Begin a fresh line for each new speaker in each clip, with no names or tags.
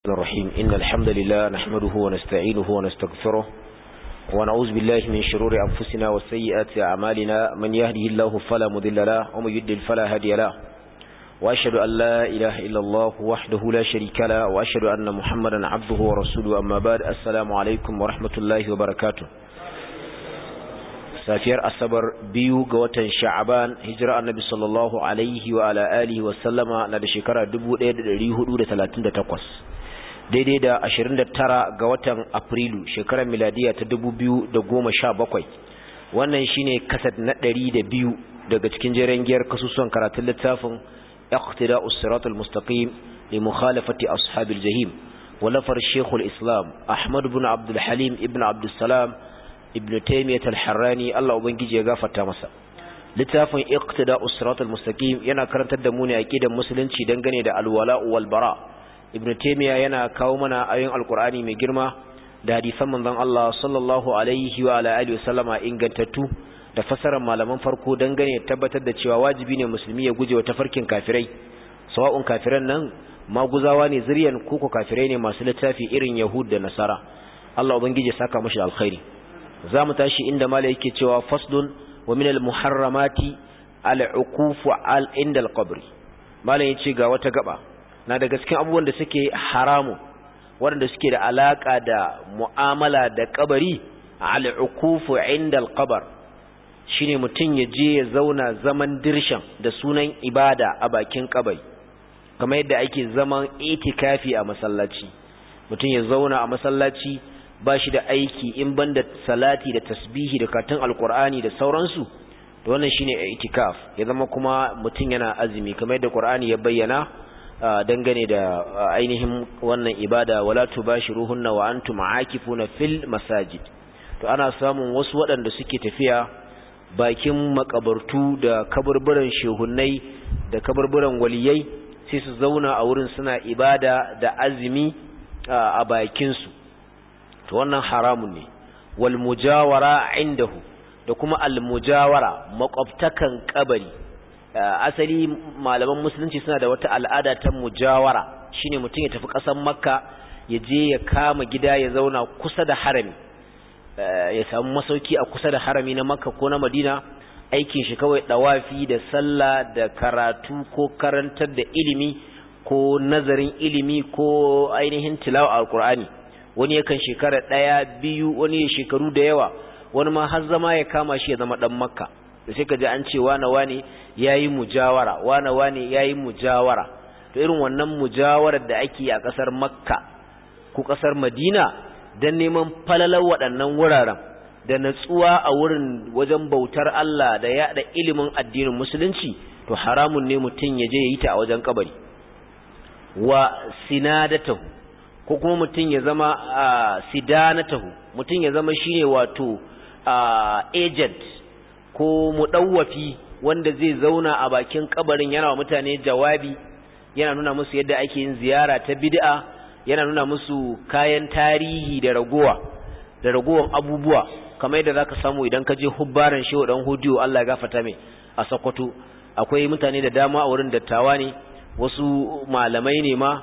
الرحيم إن الحمد لله نحمده ونستعينه ونستغفره ونعوذ بالله من شرور أنفسنا وسيئات أعمالنا من يهده الله فلا مذل له ومن يدل فلا هادي له وأشهد أن لا إله إلا الله وحده لا شريك له وأشهد أن محمدا عبده ورسوله أما بعد السلام عليكم ورحمة الله وبركاته safiyar asabar biyu ga watan sha'aban hijira annabi sallallahu alaihi wa ala alihi wa sallama na da shekara 1438 daidai da 29 ga watan afrilu shekarar miladiya ta 2017 wannan shine kasad na 102 daga cikin jeren giyar kasusuwan karatun littafin iqtida'us siratal mustaqim li mukhalafati ashabil jahim walafar shekul islam ahmad ibn abdul halim ibn abdul salam ibn taymiyyah al-harrani Allah ubangiji ya gafarta masa littafin iqtida'us siratal mustaqim yana karantar da mu ne aqidar musulunci dangane da alwala wal bara ibn taymiyyah yana kawo mana ayoyin alqur'ani mai girma da hadisan manzon Allah sallallahu alaihi wa ala alihi wasallama ingantattu da fasarar malaman farko dangane da tabbatar da cewa wajibi ne musulmi ya guje wa tafarkin kafirai sawa'un kafiran nan maguzawa ne zuriyan koko kafirai ne masu littafi irin yahud da nasara Allah ubangiji ya saka mashi alkhairi za mu tashi inda mala yake cewa faslun wa min al-muharramati al-uqufu al inda al-qabr malam yace ga wata gaba na daga cikin abubuwan da suke haramu waɗanda suke da alaka da mu'amala da kabari al-uqufu inda al-qabr shine mutun ya je ya zauna zaman dirshan da sunan ibada a bakin kabari kamar yadda ake zaman itikafi a masallaci mutun ya zauna a masallaci ba shi da aiki in banda salati da tasbihi da katon alkur'ani da sauransu to wannan shine itikaf ya zama kuma mutum yana azumi kamar yadda qur'ani ya bayyana dangane da ainihin wannan ibada wala tubashiruhunna wa antum aakifuna fil masajid to ana samun wasu waɗanda suke tafiya bakin makabartu da kaburburan shehunnai da kaburburan waliyai sai su zauna a wurin suna ibada da azumi a bakin su to wannan haramun ne wal mujawara indahu da kuma al mujawara makwabtakan kabari asali malaman musulunci suna da wata al'ada ta mujawara shine mutum ya tafi ƙasar makka ya je ya kama gida ya zauna kusa da harami ya samu masauki a kusa da harami na makka ko na madina aikin shi kawai dawafi da sallah da karatu ko karantar da ilimi ko nazarin ilimi ko ainihin tilawa alqur'ani wani yakan shekara ɗaya biyu wani ya shekaru da yawa wani ma har zama ya kama shi ya zama ɗan makka da sai ka ji an ce wane wane ya yi mujawara wane wane ya yi mujawara to irin wannan mujawarar da ake a ƙasar makka ko ƙasar madina don neman falalar waɗannan wuraren da natsuwa a wurin wajen bautar Allah da yaɗa ilimin addinin musulunci to haramun ne mutum ya je ya yi ta a wajen kabari wa sinadatahu ko kuma mutum ya zama sidanatahu mutum ya zama shine wato agent ko mudawwafi wanda zai zauna a bakin kabarin yana wa mutane jawabi yana nuna musu yadda ake yin ziyara ta bid'a yana nuna musu kayan tarihi da ragowa da ragowan abubuwa kamar yadda zaka samu idan ka je hubbaran shehu dan hudiyo Allah ya gafarta mai a Sokoto akwai mutane da dama a wurin dattawa ne wasu malamai ne ma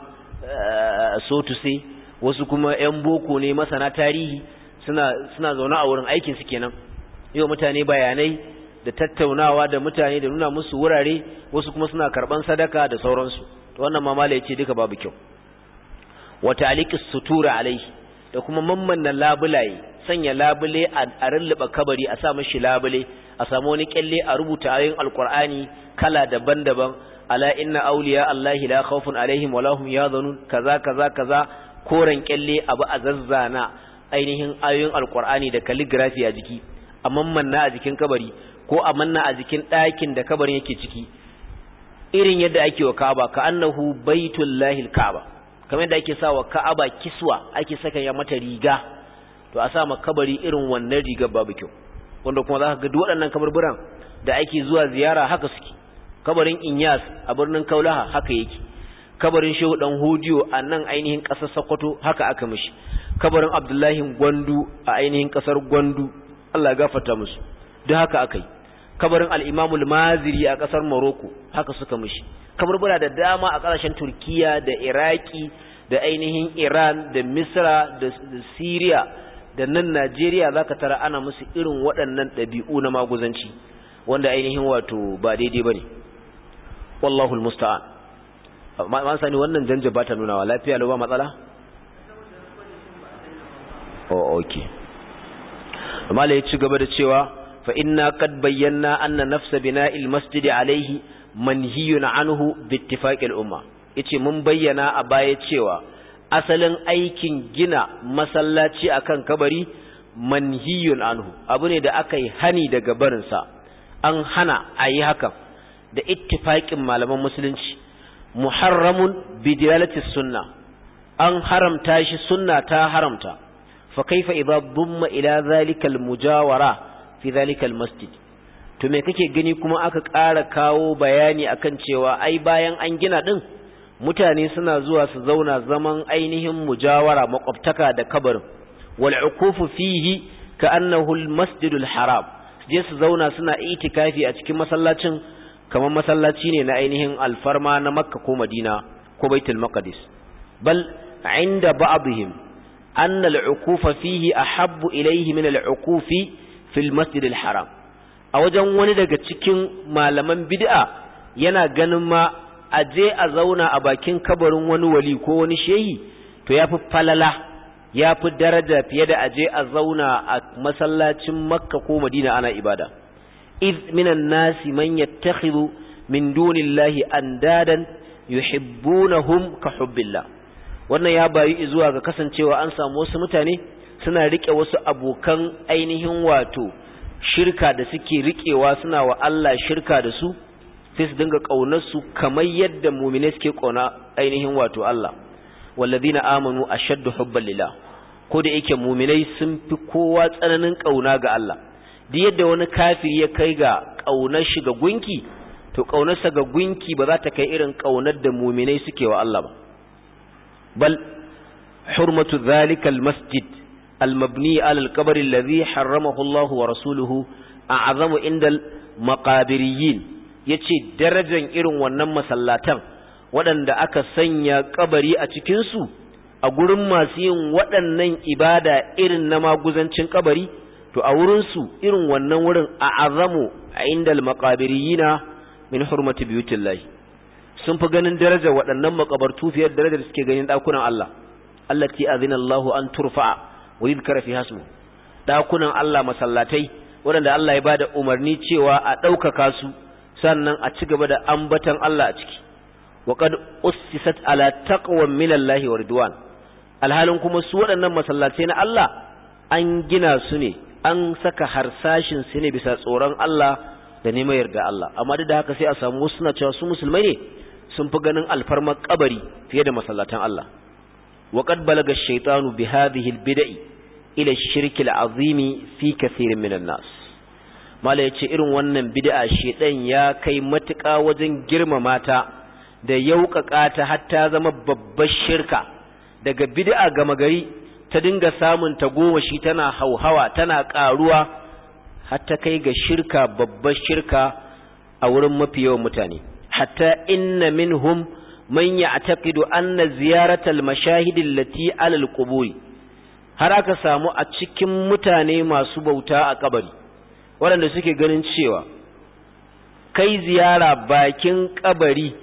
so to say wasu kuma yan boko ne masana tarihi suna suna zaune a wurin aikin su kenan yau mutane bayanai da tattaunawa da mutane da nuna musu wurare wasu kuma suna karban sadaka da sauransu to wannan mamala yace duka babu kyau wa ta'liqis sutura alaihi da kuma mammanna labulaye sanya labule a rulluba kabari a sa mishi labule a samu wani kyalle a rubuta ayoyin alqur'ani kala daban-daban ala inna awliya allahi la khawfun alaihim wala hum yahzanun kaza kaza kaza koren kyalle abu a zazzana ainihin ayoyin alqur'ani da calligraphy a jiki a mammanna a jikin kabari ko a manna a jikin ɗakin da kabarin yake ciki irin yadda ake wa Ka'aba ka annahu baitullahil Ka'aba kamar yadda ake sa wa Ka'aba kiswa ake saka ya mata riga to a sa ma kabari irin wannan rigar babu kyau wanda kuma za ka ga duk waɗannan kaburburan da ake zuwa ziyara haka suke kabarin Inyas a birnin Kaulaha haka yake kabarin Shehu dan Hodiyo a nan ainihin ƙasar Sokoto haka aka mishi kabarin Abdullahi Gwandu a ainihin ƙasar Gwandu Allah ya gafarta musu duk haka aka yi kabarin al-Imam al-Maziri a ƙasar Morocco haka suka mishi kabarbura da dama a ƙasashen Turkiya da Iraki da ainihin Iran da Misra da Syria da nan Najeriya zaka tara ana musu irin waɗannan ɗabi'u na maguzanci wanda ainihin wato ba daidai bane wallahu almusta'an ma sani wannan janja ba ta nuna wa lafiya lo ba matsala oh okay amma ya ci gaba da cewa fa inna qad bayyana anna nafsa bina'il masjid alayhi manhiyun anhu bi ittifaqil umma yace mun bayyana a baya cewa asalin aikin gina masallaci akan kabari manhiyun anhu abu ne da aka yi hani daga barinsa an hana a yi hakan da ittifaqin malaman musulunci muharramun bi dilalati sunna an haramta shi sunna ta haramta fa kaifa idza dumma ila zalika al mujawara fi zalika al masjid to me kake gani kuma aka ƙara kawo bayani akan cewa ai bayan an gina din mutane suna zuwa su zauna zaman ainihin mujawara makwabtaka da kabarin wal ukufu fihi ka annahu al masjidul haram je su zauna suna itikafi a cikin masallacin kamar masallaci ne na ainihin alfarma na makka ko madina ko baitul maqdis bal inda ba'dihim anna al ukufa fihi ahabbu ilayhi min al ukufi fil masjidil haram a wajen wani daga cikin malaman bid'a yana ganin ma a je a zauna a bakin kabarin wani wali ko wani shehi to ya fi falala ya fi daraja fiye da a je a zauna a masallacin makka ko madina ana ibada iz minan nasi man yattakhidhu min dunillahi andadan yuhibbunahum ka hubbillah wannan ya bayi zuwa ga kasancewa an samu wasu mutane suna rike wasu abokan ainihin wato shirka da suke rikewa suna wa Allah shirka da su sai su dinga ƙaunarsu kamar yadda mumine suke ƙauna ainihin wato Allah wallazina amanu ashaddu hubban lillah ko da yake muminai sun fi kowa tsananin ƙauna ga Allah duk yadda wani kafiri ya kai ga ƙaunar shi ga gunki to ƙaunarsa ga gunki ba za ta kai irin ƙaunar da muminai suke wa Allah ba bal hurmatu dhalika almasjid المبني على القبر الذي حرمه الله ورسوله أعظم عند المقابريين yace darajar irin wannan masallatan waɗanda aka sanya kabari a cikinsu a gurin masu yin waɗannan ibada irin na maguzancin kabari to a wurinsu irin wannan wurin a azamu a inda maqabiriyina min hurmati biyutillahi sun fi ganin darajar waɗannan makabartu fiye da darajar suke ganin ɗakunan Allah allati azina Allahu an turfa'a wa yuzkara fi hasmu dakunan Allah masallatai waɗanda Allah ya bada umarni cewa a ɗaukaka su sannan a ci gaba da ambatan Allah a ciki wa qad ussisat ala taqwa min Allah wa ridwan alhalin kuma su waɗannan masallatai na Allah an gina su ne an saka harsashin su ne bisa tsoron Allah da neman yarda Allah amma duk da haka sai a samu wasu suna cewa su musulmai ne sun fi ganin alfarmar kabari fiye da masallatan Allah وقد بلغ الشيطان بهذه البدع ila shirkil azimi fi kathirin minan nas mala yace irin wannan bid'a shedan ya kai matuƙa wajen girmama ta da yauƙaƙa ta har ta zama babbar shirka daga bid'a gama gari ta dinga samun ta goma shi tana hauhawa tana ƙaruwa har ta kai ga shirka babbar shirka a wurin mafi yawan mutane hatta inna minhum man ya'taqidu anna ziyaratal mashahidil lati alal quburi har aka samu a cikin mutane masu bauta a kabari waɗanda suke ganin cewa kai ziyara bakin kabari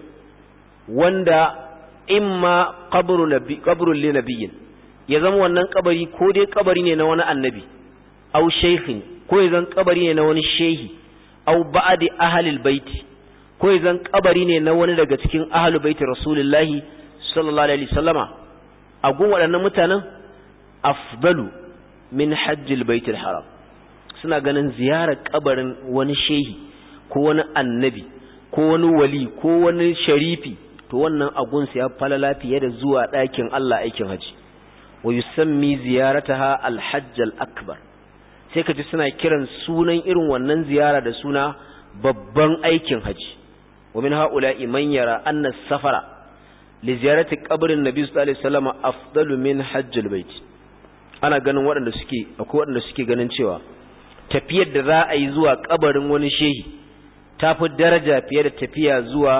wanda imma qabrun li nabiyyin ya zama wannan kabari ko dai kabari ne na wani annabi au shaykhin ko ya zan kabari ne na wani shehi au ba'di ahlil baiti ko ya zan kabari ne na wani daga cikin ahlul baiti rasulullahi sallallahu alaihi wasallama a gun waɗannan mutanen afdalu min hajjil baitul haram suna ganin ziyarar kabarin wani shehi ko wani annabi ko wani wali ko wani sharifi to wannan agunsa ya falala fiye da zuwa ɗakin Allah aikin haji wa yusammi ziyarataha alhajj akbar sai kaji suna kiran sunan irin wannan ziyara da suna babban aikin haji wa min haula'i man yara anna safara li ziyarati qabrin nabi sallallahu alaihi wasallam afdalu min hajjil bait ana ganin waɗanda suke akwai waɗanda suke ganin cewa tafiyar da za a yi zuwa kabarin wani shehi ta fi daraja fiye da tafiya zuwa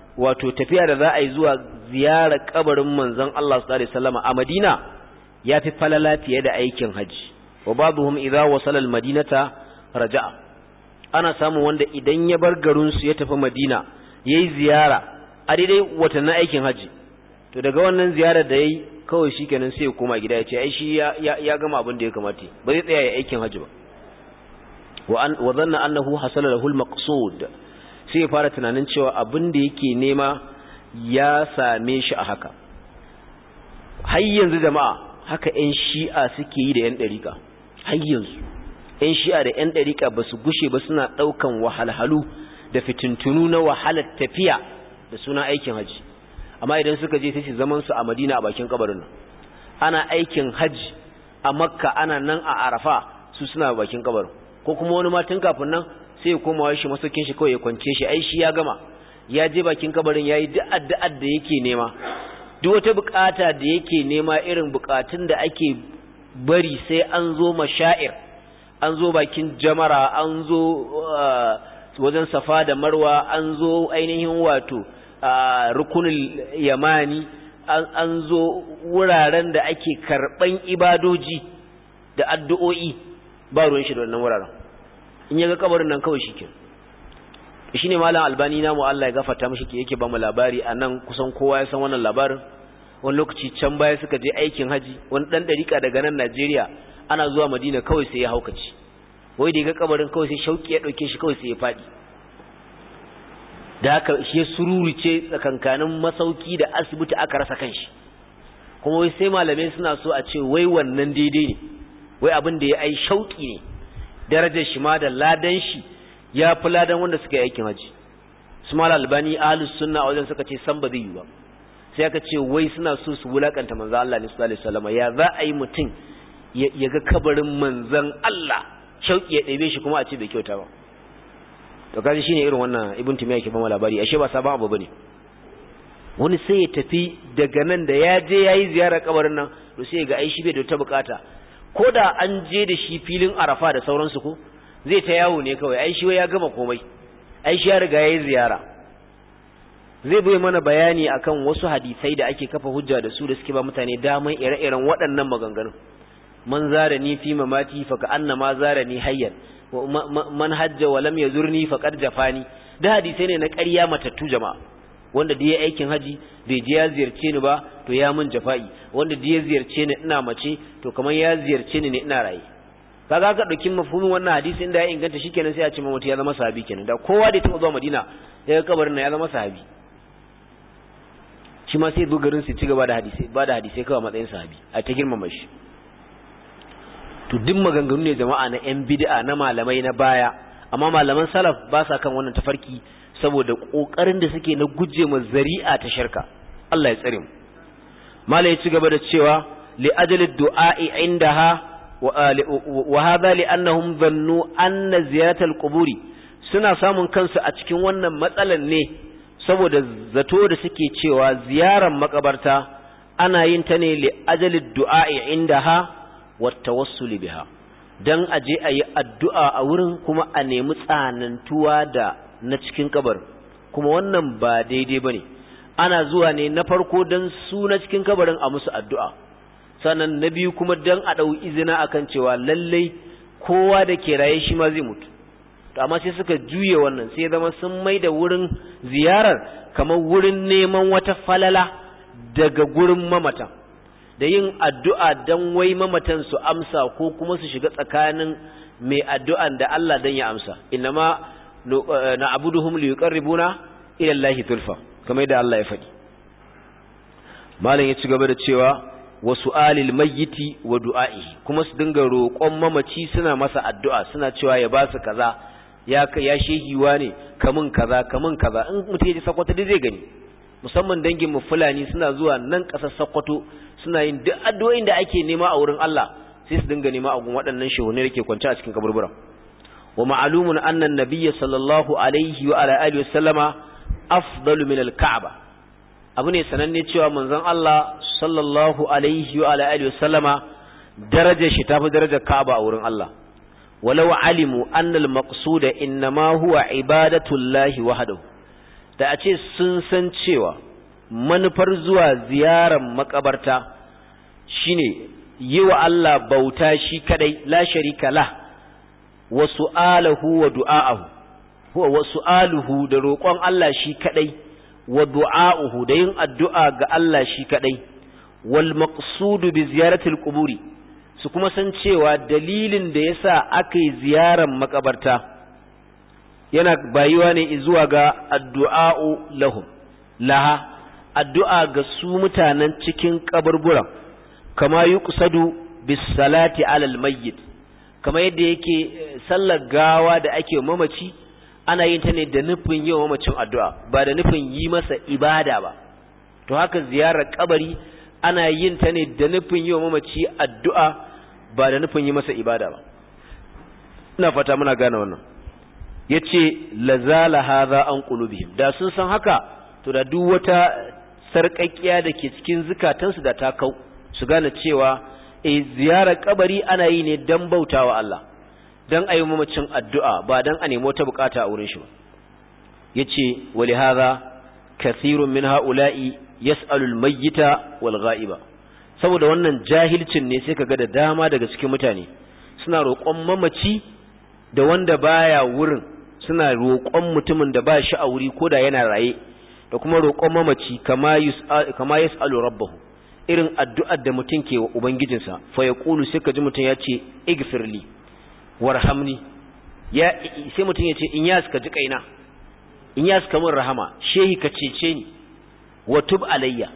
wato tafiya da za a yi zuwa ziyarar kabarin manzon Allah sallallahu alaihi wasallam a Madina yafi falala fiye da aikin haji wa ba'dhum idza wasala al-madinata raja'a ana samun wanda idan ya bar garin su ya tafi Madina yayi ziyara a daidai watannin aikin haji to daga wannan ziyarar da yayi kawai shikenan sai ya koma gida ya ce ai shi ya ya gama abin da ya kamata ba zai tsaya ya aikin haji ba wa an wa dhanna annahu hasala lahu al-maqsud sai ya fara tunanin cewa abin da yake nema ya same shi a haka har yanzu jama'a haka 'yan shi'a suke yi da 'yan ɗariƙa har yanzu 'yan shi'a da 'yan ɗariƙa ba su gushe ba suna ɗaukan wahalhalu da fitintunu na wahalar tafiya da suna aikin haji amma idan suka je sai su zaman su a madina a bakin kabarin nan ana aikin haji a makka ana nan a arafa su suna bakin kabarin ko kuma wani ma tun kafin nan sai ya koma shi masaukin shi kawai ya kwance shi ai shi ya gama ya je bakin kabarin yayi duk addu'ar da yake nema duk wata bukata da yake nema irin bukatun da ake bari sai an zo mashair an zo bakin jamara an zo wajen safa da marwa an zo ainihin wato rukunul yamani an zo wuraren da ake karban ibadoji da addu'o'i ba ruwan shi da wannan wuraren in ya ga kabarin nan kawai shi ke shi ne malam albani na mu Allah ya gafarta mishi ke yake ba mu labari a nan kusan kowa ya san wannan labarin wani lokaci can baya suka je aikin haji wani dan dariƙa daga nan Najeriya ana zuwa Madina kawai sai ya haukaci wai da ya ga kabarin kawai sai shauki ya dauke shi kawai sai ya fadi da haka shi ya sururice tsakankanin masauki da asibiti aka rasa kanshi kuma wai sai malamai suna so a ce wai wannan daidai ne wai abin da ya ai shauki ne darajar shi ma da ladan shi ya fi ladan wanda suka yi aikin haji su mal albani ahlus sunna wajen suka ce san ba zai yi ba sai aka ce wai suna so su wulakanta manzo Allah sallallahu alaihi wasallam ya za a yi mutum ya ga kabarin manzon Allah shauki ya ɗebe shi kuma a ce bai kyauta ba to kaji shine irin wannan ibn timiya yake ba labari ashe ba sabon abu bane wani sai ya tafi daga nan da ya je yayi ziyarar kabarin nan to sai ga ai shi bai da ta bukata ko da an je da shi filin arafa da sauransu ko zai ta yawo ne kawai ai shi ya gama komai ai shi ya riga yayi ziyara zai bai mana bayani akan wasu hadisai da ake kafa hujja da su da suke ba mutane daman ire-iren waɗannan maganganun man zara ni fi mamati fa ka annama zara ni hayyan man hajja wa lam yazurni faqad jafani da hadisai ne na ƙarya matattu jama'a wanda da ya aikin haji bai je ya ziyarce ni ba to ya mun jafa'i wanda da ya ziyarce ni ina mace to kamar ya ziyarce ni ne ina raye kaga ka dauki mafhumin wannan hadisi inda ya inganta shikenan sai a ce mamati ya zama sahabi kenan da kowa da ya taba zuwa Madina ya ga kabarin nan ya zama sahabi shi ma sai dogarin su ci gaba da hadisi ba da hadisi kawai matsayin sahabi a ta girmama shi to duk maganganu ne jama'a na yan bid'a na malamai na baya amma malaman salaf ba sa kan wannan tafarki saboda kokarin da suke na guje ma zari'a ta shirka Allah ya tsare mu malai ya ci gaba da cewa li ajali du'a'i indaha wa hadha li annahum dhannu anna ziyaratal quburi suna samun kansu a cikin wannan matsalan ne saboda zato da suke cewa ziyarar makabarta ana yin ta ne li ajali du'a'i indaha wa tawassuli biha dan aje ayi addu'a a wurin kuma a nemi tsanantuwa da na cikin kabarin kuma wannan ba daidai bane ana zuwa ne na farko dan su na cikin kabarin a musu addu'a sannan na biyu kuma dan a dau izina akan cewa lallai kowa da ke raye shi ma zai mutu to amma sai suka juye wannan sai zama sun mai da wurin ziyarar kamar wurin neman wata falala daga gurin mamatan da yin addu'a dan wai mamatan su amsa ko kuma su shiga tsakanin mai addu'an da Allah dan ya amsa innama na abuduhum li yuqarribuna ila Allah zulfa kamar da Allah ya faɗi malam ya ci gaba da cewa wa su'alil mayyiti wa du'a'i kuma su dinga roƙon mamaci suna masa addu'a suna cewa ya ba su kaza ya ya shehiwa ne kamun kaza kamun kaza in mutum ya ji sakwato dai zai gani musamman dangin mu fulani suna zuwa nan ƙasar sakwato suna yin duk addu'o'in da ake nema a wurin Allah sai su dinga nema a gun waɗannan shehunai da ke kwance a cikin kaburburan wa ma'lumun anna an-nabiy sallallahu alaihi wa ala alihi wasallama afdalu min al-ka'ba abu ne sananne cewa manzon Allah sallallahu alaihi wa ala alihi wasallama darajar shi tafi darajar Ka'aba a wurin Allah walau alimu anna al-maqsuda innama huwa ibadatu llahi wahdahu da a ce sun san cewa manufar zuwa ziyarar makabarta shine yi wa Allah bauta shi kadai la sharika la wa su'alahu wa du'a'ahu wa su'aluhu da roƙon Allah shi kadai wa du'a'uhu da yin addu'a ga Allah shi kadai wal maqsudu bi ziyaratil quburi su kuma san cewa dalilin da yasa aka yi ziyarar makabarta yana bayuwa ne zuwa ga addu'a'u lahum laha addu'a ga su mutanen cikin kaburburan kama yuqsadu bis salati alal mayyit kama yadda yake sallar gawa da ake mamaci ana yin ta ne da nufin yi wa mamacin addu'a ba da nufin yi masa ibada ba to haka ziyarar kabari ana yin ta ne da nufin yi wa mamaci addu'a ba da nufin yi masa ibada ba ina fata muna gane wannan yace lazala hadha an qulubihim da sun san haka to da duk wata sarƙaƙiya da ke cikin zukatansu da ta kau su gane cewa e ziyarar kabari ana yi ne dan bautawa Allah dan ayi mamacin addu'a ba dan a nemo ta bukata a wurin shi ba yace wali hadha kathirun min haula'i yas'alu al-mayyita wal ghaiba saboda wannan jahilcin ne sai kaga da dama daga cikin mutane suna roƙon mamaci da wanda baya wurin suna roƙon mutumin da ba shi a wuri ko da yana raye da kuma roƙon mamaci kama kama yas'alu rabbahu irin addu'ar da mutum ke wa ubangijinsa fa yaqulu sai kaji mutum ya ce igfirli warhamni ya sai mutum ya ce in yas ka ji kaina in yas ka min rahama shehi ka cece ni wa tub alayya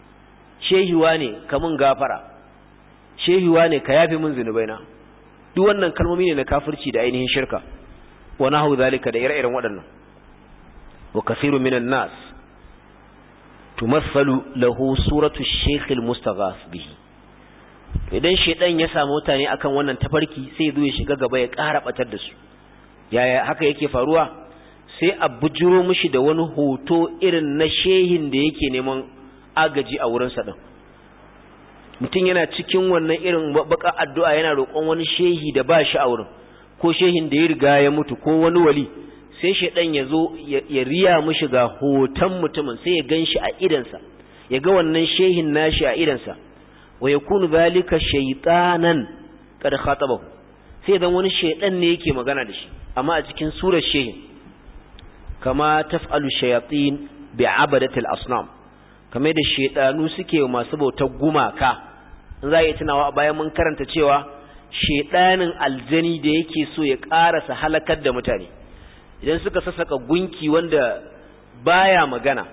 shehiwa ne ka min gafara shehiwa ne ka yafe min zunubaina duk wannan kalmomi ne na kafirci da ainihin shirka wa nahu zalika da ire-iren waɗannan wa kathiru minan nas tumathalu lahu suratu shaykh al-mustaghaf bihi idan shedan ya samu mutane akan wannan tafarki sai zo ya shiga gaba ya ƙara batar da su yaya haka yake faruwa sai a bujiro mishi da wani hoto irin na shehin da yake neman agaji a wurin sa din mutum yana cikin wannan irin baka addu'a yana roƙon wani shehi da ba shi a wurin ko shehin da ya riga ya mutu ko wani wali sai shedan ya zo ya riya mishi ga hoton mutumin sai ya gan shi a idansa ya ga wannan shehin nashi a idansa wa yakunu zalika shaytanan kad khatabahu sai dan wani shaydan ne yake magana da shi amma a cikin surar shehin kama taf'alu shayatin bi'abadati al-asnam kamar da shaydanu suke masu bautar gumaka in za a yi tunawa bayan mun karanta cewa shaydanin aljani da yake so ya karasa halakar da mutane idan suka sassaka gunki wanda baya magana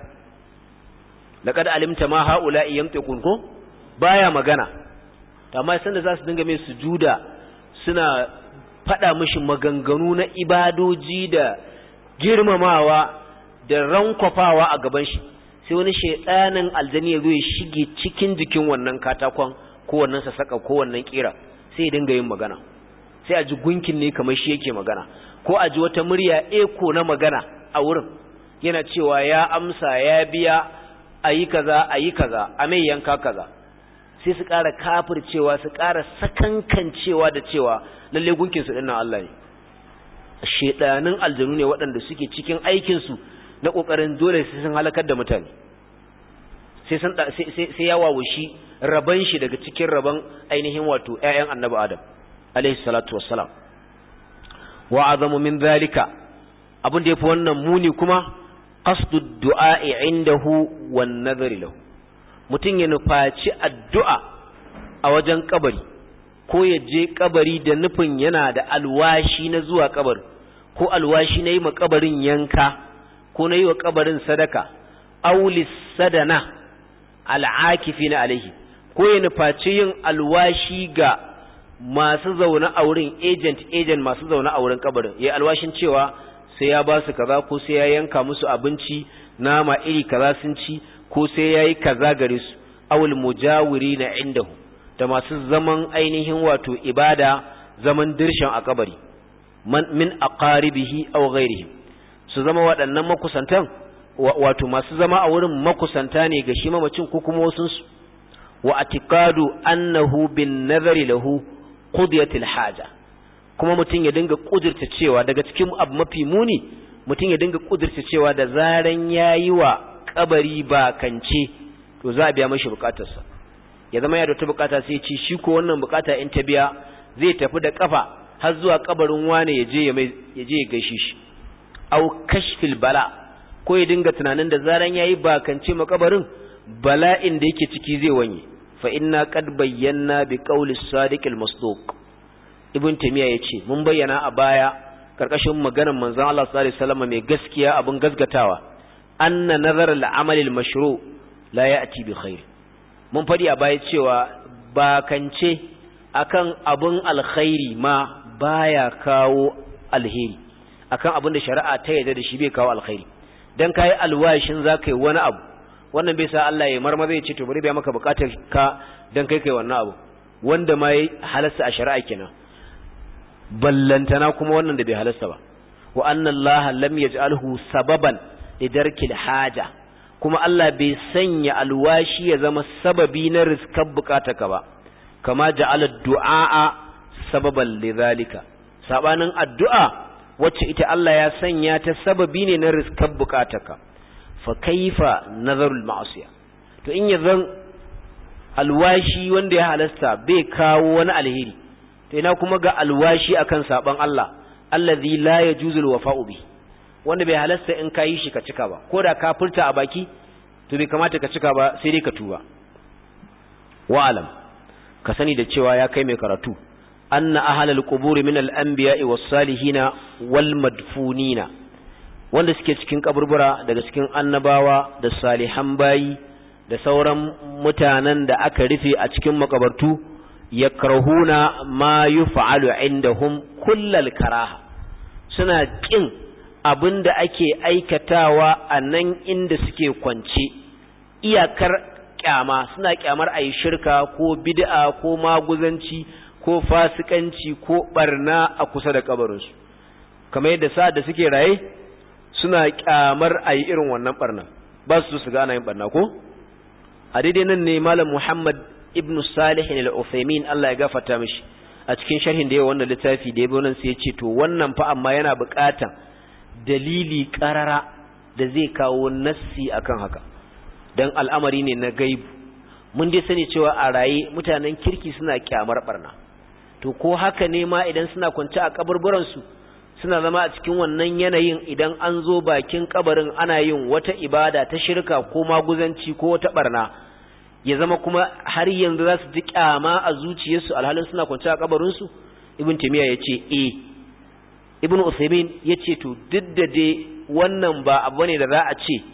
laqad alimta ma haula'i yantiqun ko baya magana amma sanda za su dinga mai sujuda suna faɗa mishi maganganu na ibadoji da girmamawa da rankwafawa a gaban shi sai wani shaidanin aljani ya zo ya shige cikin jikin wannan katakon ko wannan sasaka ko wannan kira sai ya dinga yin magana sai a ji gunkin ne kamar shi yake magana ko a ji wata murya eko na magana a wurin yana cewa ya amsa ya biya ayi kaza ayi kaza a mai yanka kaza sai su ƙara kafircewa su ƙara sakankancewa da cewa lalle gunkinsu ɗin nan Allah ne shedanin aljanu ne waɗanda suke cikin aikinsu na ƙoƙarin dole sai sun halakar da mutane sai sun sai ya wawushi raban shi daga cikin raban ainihin wato ƴaƴan annabi adam alaihi salatu wassalam wa azamu min zalika abin da yafi wannan muni kuma qasdu du'a'i indahu wan nadhari lahu mutum ya nufaci addu'a a wajen kabari ko ya je kabari da nufin yana da alwashi na zuwa kabari ko alwashi na yi ma kabarin yanka ko na yi wa kabarin sadaka aulis sadana al'akifi na alaihi ko ya nufaci yin alwashi ga masu zaune a wurin agent agent masu zaune a wurin kabarin ya alwashin cewa sai ya ba su kaza ko sai ya yanka musu abinci nama iri kaza sun ci ko sai ya yi kaza gare su awul mujawiri na indahu da masu zaman ainihin wato ibada zaman dirshan a kabari min aqaribihi aw ghairihi su zama waɗannan makusantan wato masu zama a wurin makusanta ne ga shi mamacin ko kuma wasun su wa atiqadu annahu bin nazari lahu qudiyatil haja kuma mutum ya dinga kudurta cewa daga cikin abu mafi muni mutum ya dinga kudurta cewa da zaran yayi wa kabari ba kance to za a biya mashi bukatarsa ya zama ya da wata bukata sai ci shi ko wannan bukata in ta biya zai tafi da kafa har zuwa kabarin wane ya je ya mai ya je ya gaishe shi au kashfil bala ko ya dinga tunanin da zaran yayi ba kance makabarin bala'in da yake ciki zai wanye fa inna qad bayyana bi qawli sadiq al masduq ibn tamiya yace mun bayyana a baya karkashin maganar manzon Allah sallallahu alaihi wasallam mai gaskiya abun gasgatawa anna nazar al amal al mashru la ya'ti bi khair mun fadi a baya cewa bakance akan abun alkhairi ma baya kawo alheri akan abin da shari'a ta yarda da shi bai kawo alkhairi dan kai alwashin zaka yi wani abu wannan bai sa Allah ya marmaza ya ce to bari biya maka bukatar ka dan kai kai wannan abu wanda ma yayi halasta a shari'a kenan ballantana kuma wannan da bai halasta ba wa anna Allah lam yaj'alhu sababan lidarkil haja kuma Allah bai sanya alwashi ya zama sababi na riskar bukatarka ba kama ja'ala du'a sababan lidhalika sabanin addu'a wacce ita Allah ya sanya ta sababi ne na riskar bukatarka fa kaifa nazarul ma'asiya to in yazan alwashi wanda ya halasta bai kawo wani alheri to ina kuma ga alwashi akan saban Allah allazi la yajuzu alwafa'u bi wanda bai halasta in kai shi ka cika ba ko da ka furta a baki to bai kamata ka cika ba sai dai ka tuba wa alam ka sani da cewa ya kai mai karatu anna ahlal qubur min al-anbiya'i was-salihina wal-madfunina wanda suke cikin kaburbura daga cikin annabawa da salihan bayi da sauran mutanen da aka rufe a cikin makabartu yakrahuna ma yuf'alu indahum kullal karaha suna kin abinda ake aikatawa a nan inda suke kwance iyakar kyama suna kyamar ayi shirka ko bid'a ko maguzanci ko fasikanci ko barna a kusa da kabarinsu kamar yadda sa da suke raye suna kyamar a yi irin wannan barna ba su su gana yin barna ko a daidai nan ne malam muhammad ibn salih al-uthaymin Allah ya gafarta mishi a cikin sharhin da yawa wannan littafi da yabo nan sai ya ce to wannan fa amma yana buƙatan dalili ƙarara da zai kawo nassi akan haka dan al'amari ne na gaibu mun dai sani cewa a raye mutanen kirki suna kyamar barna to ko haka ne ma idan suna kwance a kaburburan su suna zama a cikin wannan yanayin idan an zo bakin kabarin ana yin wata ibada ta shirka ko maguzanci ko wata barna ya zama kuma har yanzu za su ji kyama a zuciyarsu alhalin suna kwance a kabarinsu ibn taymiya ya ce eh ibn usaimin ya ce to duk da dai wannan ba abu ne da za a ce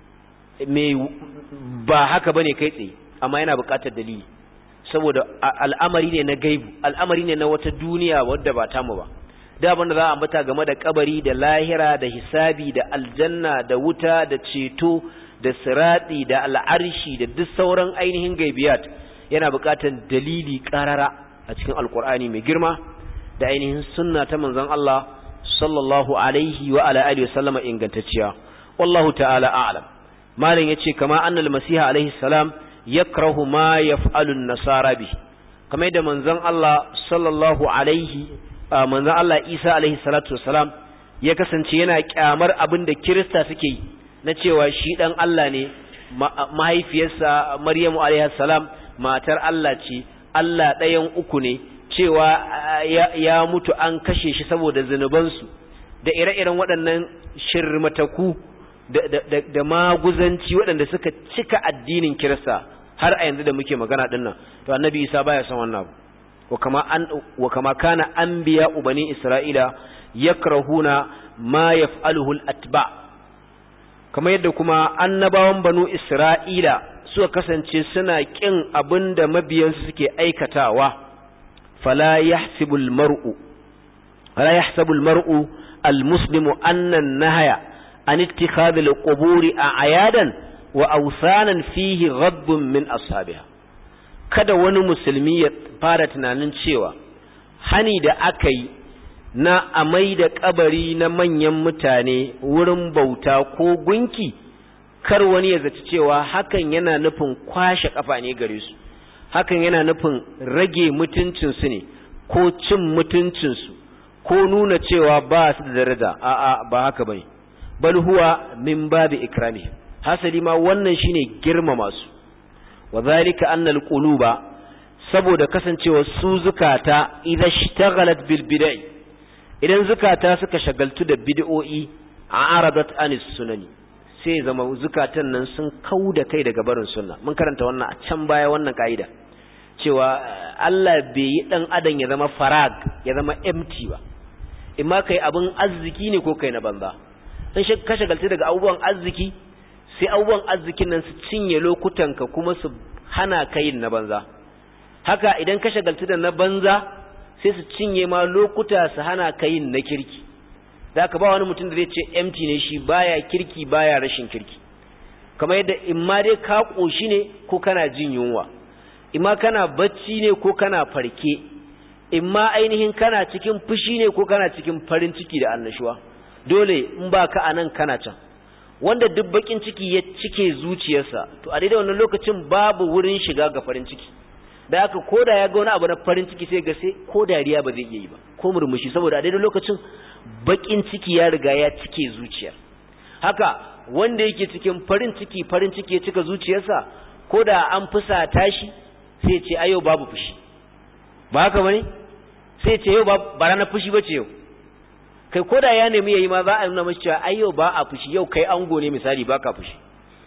mai ba haka bane kai tsaye amma yana buƙatar dalili saboda al'amari ne na gaibu al'amari ne na wata duniya wadda ba tamu ba da abin da za a ambata game da kabari da lahira da hisabi da aljanna da wuta da ceto da sirati da al'arshi da duk sauran ainihin gaibiyat yana buƙatar dalili ƙarara a cikin alkur'ani mai girma da ainihin sunna ta manzon Allah sallallahu alaihi wa ala alihi wa sallama ingantacciya wallahu ta'ala a'lam malam yace kama annal masiha alaihi salam yakrahu ma yaf'alu an-nasara bi kamar da manzon Allah sallallahu alaihi manzon Allah Isa alaihi salatu wassalam ya kasance yana kyamar abin da Kirista suke yi na cewa shi dan Allah ne mahaifiyarsa Maryamu alaihi salam matar Allah ce Allah ɗayan uku ne cewa ya mutu an kashe shi saboda zunubansu da ire-iren waɗannan shirmataku da maguzanci waɗanda suka cika addinin Kirista har a yanzu da muke magana dinnan to annabi Isa baya son wannan abu wa kama kana anbiya bani isra'ila yakrahuna ma yaf'aluhu al-atba kamar yadda kuma annabawan banu isra'ila suka kasance suna kin abinda mabiyansu suke aikatawa fala yahsibu al-mar'u fala yahsabu al-mar'u al-muslimu anna an-nahya an ittikhadhi al-quburi a'yadan wa awsanan fihi ghaddun min ashabiha kada wani musulmi ya fara tunanin cewa hani da aka yi na amai da kabari na manyan mutane wurin bauta ko gunki kar wani ya zaci cewa hakan yana nufin kwashe kafa ne gare su hakan yana nufin rage mutuncinsu ne ko cin mutuncinsu ko nuna cewa ba su da daraja a'a ba haka bane bal huwa min babi ikramihim hasali ma wannan shine girmama su wa zalika anna alquluba saboda kasancewa su zukata idza ishtaghalat bil bid'i idan zukata suka shagaltu da bid'o'i a'radat anis sunani sai zama zukatan nan sun kauda kai daga barin sunna mun karanta wannan a can baya wannan kaida cewa Allah bai yi dan adam ya zama farag ya zama empty ba imma kai abin arziki ne ko kai na banza in ka shagaltu daga abubuwan arziki sai abubuwan arzikin nan su cinye lokutanka kuma su hana ka yin na banza haka idan ka shagaltu da na banza sai su cinye ma lokuta su hana ka yin na kirki da ka ba wani mutum da zai ce empty ne shi baya kirki baya rashin kirki kamar yadda in ma dai ka ƙoshi ne ko kana jin yunwa in ma kana bacci ne ko kana farke in ma ainihin kana cikin fushi ne ko kana cikin farin ciki da annashuwa dole in ba ka a nan kana can wanda duk bakin ciki ya cike zuciyarsa to a daidai wannan lokacin babu wurin shiga ga farin ciki da haka ko da ya ga wani abu na farin ciki sai ga sai ko dariya ba zai iya yi ba ko murmushi saboda a daidai lokacin bakin ciki ya riga ya cike zuciyar haka wanda yake cikin farin ciki farin ciki ya cika zuciyarsa ko da an fusata shi sai ce ayo babu fushi ba haka bane sai ce yau ba ranar fushi bace yau kai ko da ya nemi yayi ma za a nuna masa cewa ai yau ba a fushi yau kai ango ne misali ba ka fushi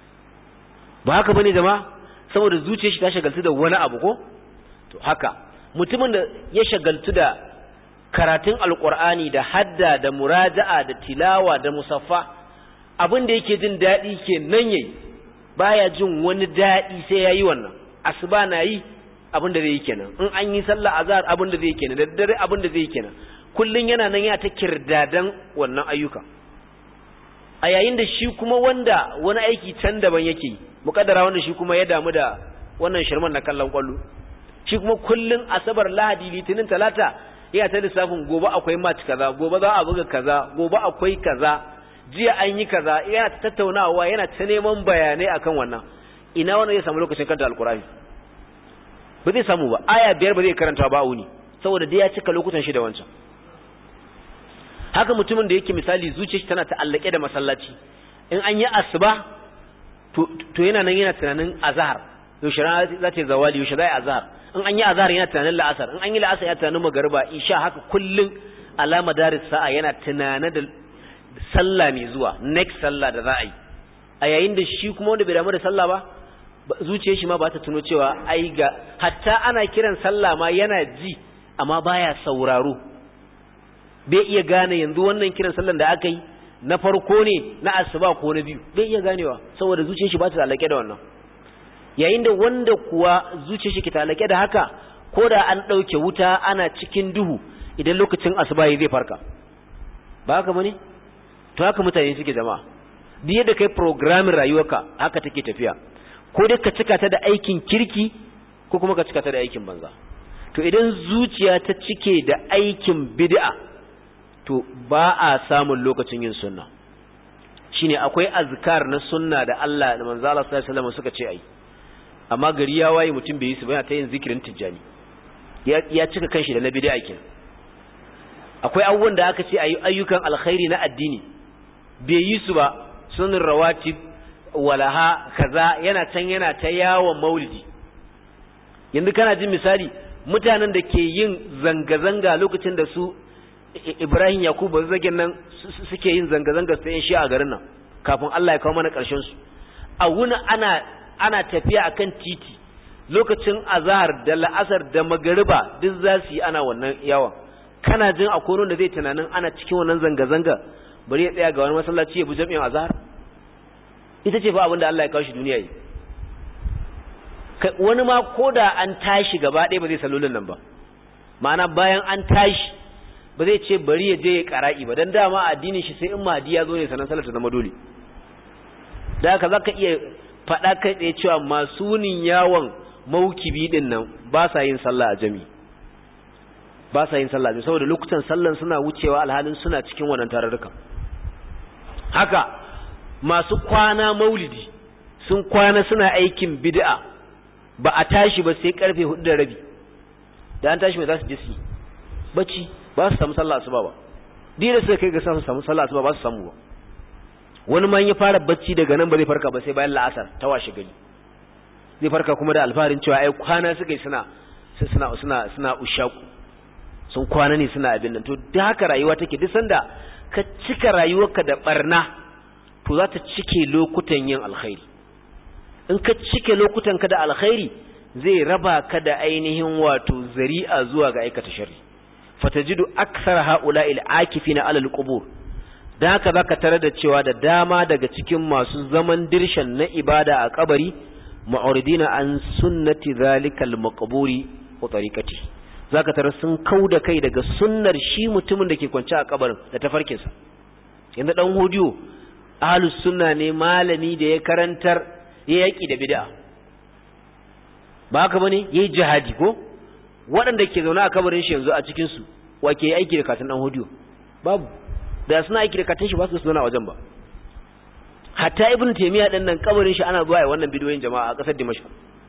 ba haka bane jama'a saboda zuciyar shi ta shagaltu da wani abu ko to haka mutumin da ya shagaltu da karatun alqur'ani da hadda da muraja'a da tilawa da musaffa abin da yake jin daɗi ke nan yayi baya jin wani daɗi sai yayi wannan asuba na yi abin da zai yi kenan in an yi sallah azhar abin da zai yi kenan da dare abin da zai yi kenan kullun yana nan ya ta kirdadan wannan ayyuka a yayin da shi kuma wanda wani aiki can daban yake mukaddara wanda shi kuma ya damu da wannan shirman na kallon kwallo shi kuma kullun asabar lahadi litinin talata yana ta lissafin gobe akwai match kaza gobe za a buga kaza gobe akwai kaza jiya an yi kaza yana ta tattaunawa yana ta neman bayanai akan wannan ina wannan zai samu lokacin kanta alkurani ba zai samu ba aya biyar ba zai karanta ba wuni saboda dai ya cika lokutan shi da wancan haka mutumin da yake misali zuciyar shi tana ta'allake da masallaci in an yi asuba to yana nan yana tunanin azhar yaushe rana za ta zawali yaushe za a azhar in an yi azhar yana tunanin la'asar in an yi la'asar yana tunanin magariba isha haka kullun alama daris sa'a yana tunanin da sallah mai zuwa next sallah da za a yi a yayin da shi kuma wanda bai damu da sallah ba zuciyar shi ma ba ta tuno cewa ai ga hatta ana kiran sallah ma yana ji amma baya sauraro bai iya gane yanzu wannan kiran sallan da aka yi na farko ne na asuba ko na biyu bai iya ganewa saboda zuciyar shi ba ta alake da wannan yayin da wanda kuwa zuciyar shi ke alake da haka ko da an ɗauke wuta ana cikin duhu idan lokacin asuba zai farka ba haka bane to haka mutane suke jama'a duk yadda kai programming rayuwarka haka take tafiya ko dai ka cika ta da aikin kirki ko kuma ka cika ta da aikin banza to idan zuciya ta cike da aikin bid'a to ba a samun lokacin yin sunna shine akwai azkar na sunna da Allah da manzo Allah sallallahu alaihi wasallam suka ce ai amma gari ya waye mutum bai yi su ba yana ta yin zikirin tijjani ya cika kanshi da na bid'a kenan akwai abubuwan da aka ce ayi ayyukan alkhairi na addini bai yi su ba sunan rawatib walaha kaza yana can yana ta yawon maulidi yanzu kana jin misali mutanen da ke yin zanga-zanga lokacin da su Ibrahim Yakubu zagin nan suke yin zanga-zanga su yin shi a garin nan kafin Allah ya kawo mana ƙarshen su a wuni ana ana tafiya akan titi lokacin azhar da la'asar da magariba duk za su yi ana wannan yawan kana jin akwai da zai tunanin ana cikin wannan zanga-zanga bari ya tsaya ga wani masallaci ya bi jami'in azhar ita ce fa abin da Allah ya kawo shi duniya yi wani ma ko da an tashi gaba ɗaya ba zai salolin nan ba ma'ana bayan an tashi ba zai ce bari ya je ya ƙara'i ba don dama addinin shi sai in mahadi ya zo ne sanan salar ta zama dole da haka zaka iya faɗa kai tsaye cewa masu nin yawon maukibi din nan ba sa yin sallah a jami ba sa yin sallah a saboda lokutan sallan suna wucewa alhalin suna cikin wannan tararruka haka masu kwana maulidi sun kwana suna aikin bid'a ba a tashi ba sai karfe hudu da rabi da an tashi mai za su je su bacci ba su samu sallah asuba ba dole sai kai ga su samu sallah asuba ba su samu ba wani ma ya fara bacci daga nan ba zai farka ba sai bayan la'asar ta washe gari zai farka kuma da alfaharin cewa ai kwana suka yi suna suna suna suna ushaku sun kwana ne suna abin nan to da haka rayuwa take duk sanda ka cika rayuwarka da barna to za ta cike lokutan yin alkhairi in ka cike lokutan ka da alkhairi zai raba ka da ainihin wato zari'a zuwa ga aikata sharri fatajidu akthar ha'ula'il akifina alal qubur dan haka zaka tare da cewa da dama daga cikin masu zaman dirshan na ibada a kabari mu'ridina an sunnati zalikal maqburi wa tariqati zaka tare sun kauda kai daga sunnar shi mutumin da ke kwance a kabarin da tafarkin sa yanda dan hodiyo ahlus sunna ne malami da ya karantar ya yaki da bid'a ba haka bane yayi jihadi ko waɗanda ke zaune a kabarin shi yanzu a cikin su wa ke aiki da katin dan hodiyo babu da suna aiki da katin shi ba su zauna wajen ba hatta ibn taymiya din nan kabarin shi ana zuwa wannan bidiyoyin jama'a a kasar dimashq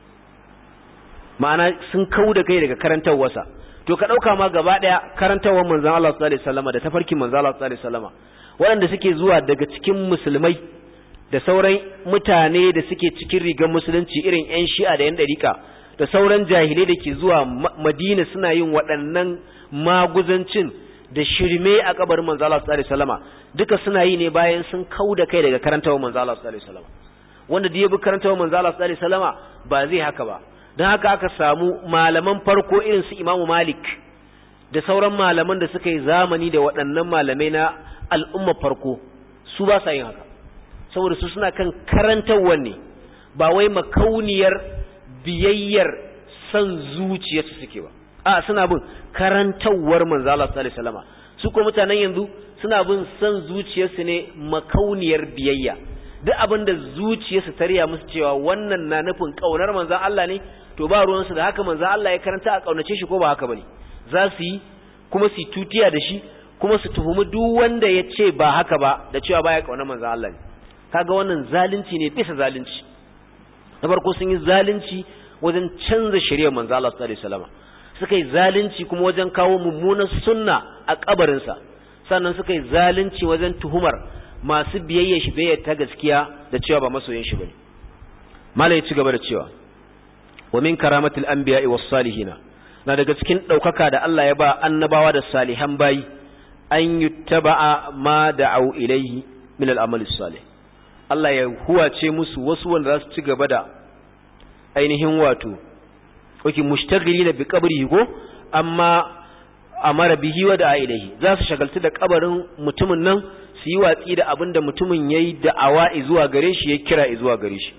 ma'ana sun kau da kai daga karantawarsa to ka dauka ma gaba daya karantawar manzon Allah sallallahu alaihi wasallam da tafarkin manzon Allah sallallahu alaihi wasallam waɗanda suke zuwa daga cikin musulmai da sauran mutane da suke cikin rigar musulunci irin yan shi'a da yan dariƙa da sauran jahilai da ke zuwa madina suna yin waɗannan maguzancin da shirme a kabarin manzo Allah sallallahu alaihi wasallama duka suna yi ne bayan sun kauda kai daga karantawa manzo Allah sallallahu alaihi wasallama wanda da ya bi karantawa manzo Allah sallallahu alaihi wasallama ba zai haka ba dan haka aka samu malaman farko irin su Imam Malik da sauran malaman da suka yi zamani da waɗannan malamai na al'umma farko su ba sa yin haka saboda su suna kan karantawa ne ba wai makauniyar biyayyar san zuciyarsu suke ba a suna bin karantawar manzo Allah sallallahu alaihi wasallama su ko mutanen yanzu suna bin san zuciyarsu ne makauniyar biyayya duk abin da zuciyarsu ta riya musu cewa wannan na nufin kaunar manzo Allah ne to ba ruwan su da haka manzo Allah ya karanta a kaunace shi ko ba haka bane za su yi kuma su tutiya da shi kuma su tuhumi duk wanda ya ce ba haka ba da cewa baya kaunar manzo Allah ne kaga wannan zalunci ne bisa zalunci na farko sun yi zalunci wajen canza shari'ar manzo Allah sallallahu alaihi wasallam suka yi zalunci kuma wajen kawo mummunan sunna a kabarinsa sannan suka yi zalunci wajen tuhumar masu biyayya shi biyayya ta gaskiya da cewa ba masoyin shi bane mala ya ci gaba da cewa wa min karamatil anbiya'i was salihina na daga cikin daukaka da Allah ya ba annabawa da salihan bayi an yuttaba'a ma da'u ilayhi min al-amali salih Allah ya huwace musu wasu wanda za su ci gaba da ainihin wato wake mushtagilina bi qabrihi ko amma amara bihi wa da'a ilayhi za su shagaltu da kabarin mutumin nan su yi watsi da abinda mutumin yayi da'awa zuwa gare shi ya kira zuwa gare shi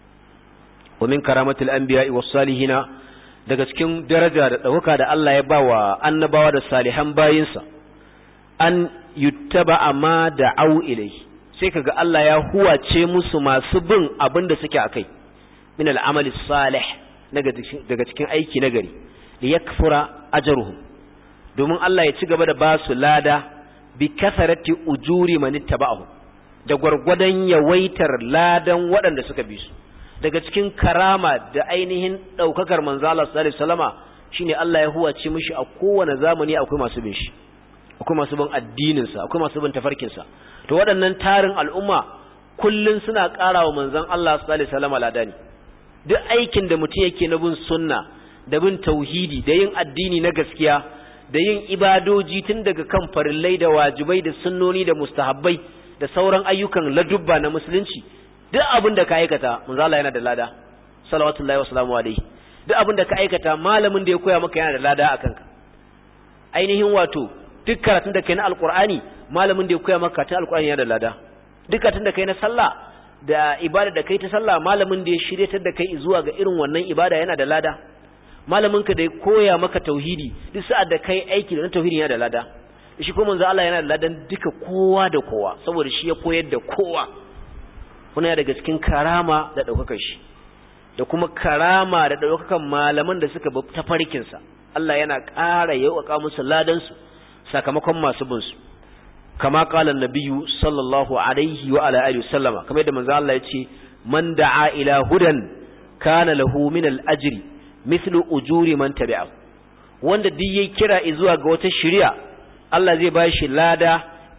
wa min karamatil anbiya'i was salihina daga cikin daraja da dauka da Allah ya bawa annabawa da salihan bayinsa an yuttaba ma da'au ilayhi sai kaga Allah ya huwace musu masu bin abinda suke akai min al'amali salih daga cikin aiki na gari da ya kafura ajaruhum domin Allah ya ci gaba da ba su lada bi kasarati ujuri man ittaba'ahu da gwargwadon yawaitar ladan waɗanda suka bi su daga cikin karama da ainihin ɗaukakar manzo Allah sallallahu alaihi wasallama shine Allah ya huwace mishi a kowane zamani akwai masu bin shi akwai masu bin addinin sa akwai masu bin tafarkin sa to waɗannan tarin al'umma kullun suna ƙara wa manzon Allah sallallahu alaihi wasallama ladani duk aikin da mutum yake na bin sunna da bin tauhidi da yin addini na gaskiya da yin ibadoji tun daga kan farillai da wajibai da sunnoni da mustahabbai da sauran ayyukan ladubba na musulunci duk abin da ka aikata manzo Allah yana da lada salawatullahi wasalamu alaihi duk abin da ka aikata malamin da ya koya maka yana da lada akan ka ainihin wato duk karatun da kai na alqur'ani malamin da ya koya maka ta alqur'ani yana da lada duk karatun da kai na sallah da ibada da kai ta sallah malamin da ya shiryatar da kai zuwa ga irin wannan ibada yana da lada malamin ka da ya koya maka tauhidi duk sa'ad da kai aiki da tauhidi yana da lada shi kuma manzo Allah yana da ladan duka kowa da kowa saboda shi ya koyar da kowa kuna daga cikin karama da daukakar shi da kuma karama da daukakan malaman da suka bi tafarkin sa Allah yana ƙara yauka musu ladan su sakamakon masu bin su kama qala an-nabiyyu sallallahu alaihi wa ala alihi wasallama kamar yadda manzo Allah ya ce man da'a ila hudan kana lahu min al-ajri mithlu ujuri man tabi'ahu wanda duk yayi kira zuwa ga wata shari'a Allah zai ba shi lada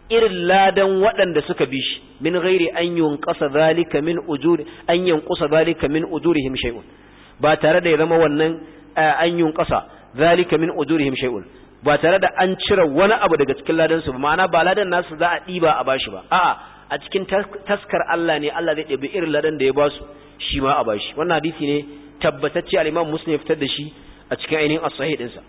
irin ladan waɗanda suka bi shi min ghairi an yunqasa zalika min ujuri an yanqusa zalika min ujurihim shay'un ba tare da ya zama wannan an yunqasa zalika min ujurihim shay'un ba tare da an cire wani abu daga cikin ladan su ba ma'ana ba ladan nasu za a diba a bashi ba a'a a cikin taskar Allah ne Allah zai ɗebi irin ladan da ya ba su shi ma a bashi wannan hadisi ne tabbatacce al-Imam Muslim ya fitar da shi a cikin ainihin as-sahih dinsa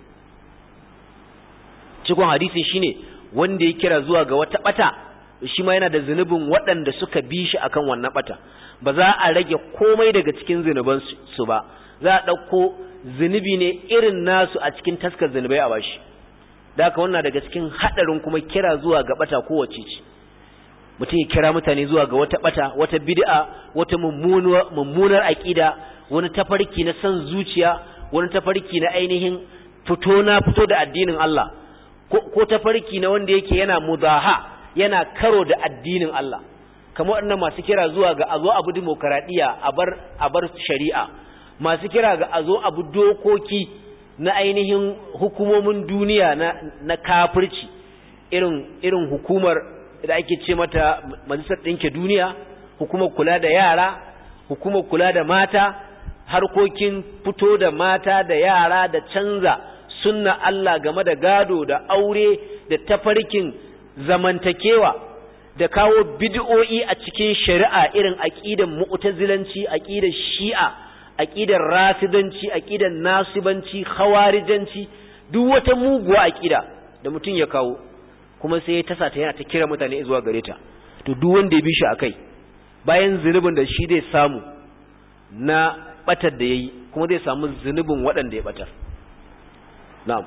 cikon hadisin shine wanda ya kira zuwa ga wata bata shi ma yana da zunubin waɗanda suka bi shi akan wannan bata ba za a rage komai daga cikin zunuban su ba za a ɗauko zunubi ne irin nasu a cikin taskar zunubai a bashi da haka wannan daga cikin haɗarin kuma kira zuwa ga bata kowace ce mutum ya kira mutane zuwa ga wata bata wata bid'a wata mummunar aqida wani tafarki na san zuciya wani tafarki na ainihin fito na fito da addinin Allah ko tafarki na wanda yake yana mudaha yana karo da addinin Allah kamar waɗannan masu kira zuwa ga azo abu demokaradiyya a bar a bar shari'a masu kira ga azo abu dokoki na ainihin hukumomin duniya na na kafirci irin irin hukumar da ake ce mata majalisar ɗinke duniya hukumar kula da yara hukumar kula da mata harkokin fito da mata da yara da canza sunna Allah game da gado da aure da tafarkin zamantakewa da kawo bid'o'i a cikin shari'a irin aqidan mu'tazilanci aqidar shi'a aqidar rafidanci aqidar nasibanci khawarijanci duk wata muguwa aqida da mutum ya kawo kuma sai ya tasa ta yana ta kira mutane zuwa gare ta to duk wanda ya bi shi akai bayan zunubin da shi zai samu na batar da yayi kuma zai samu zunubin waɗanda ya batar na'am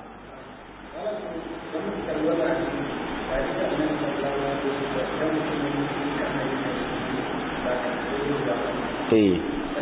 eh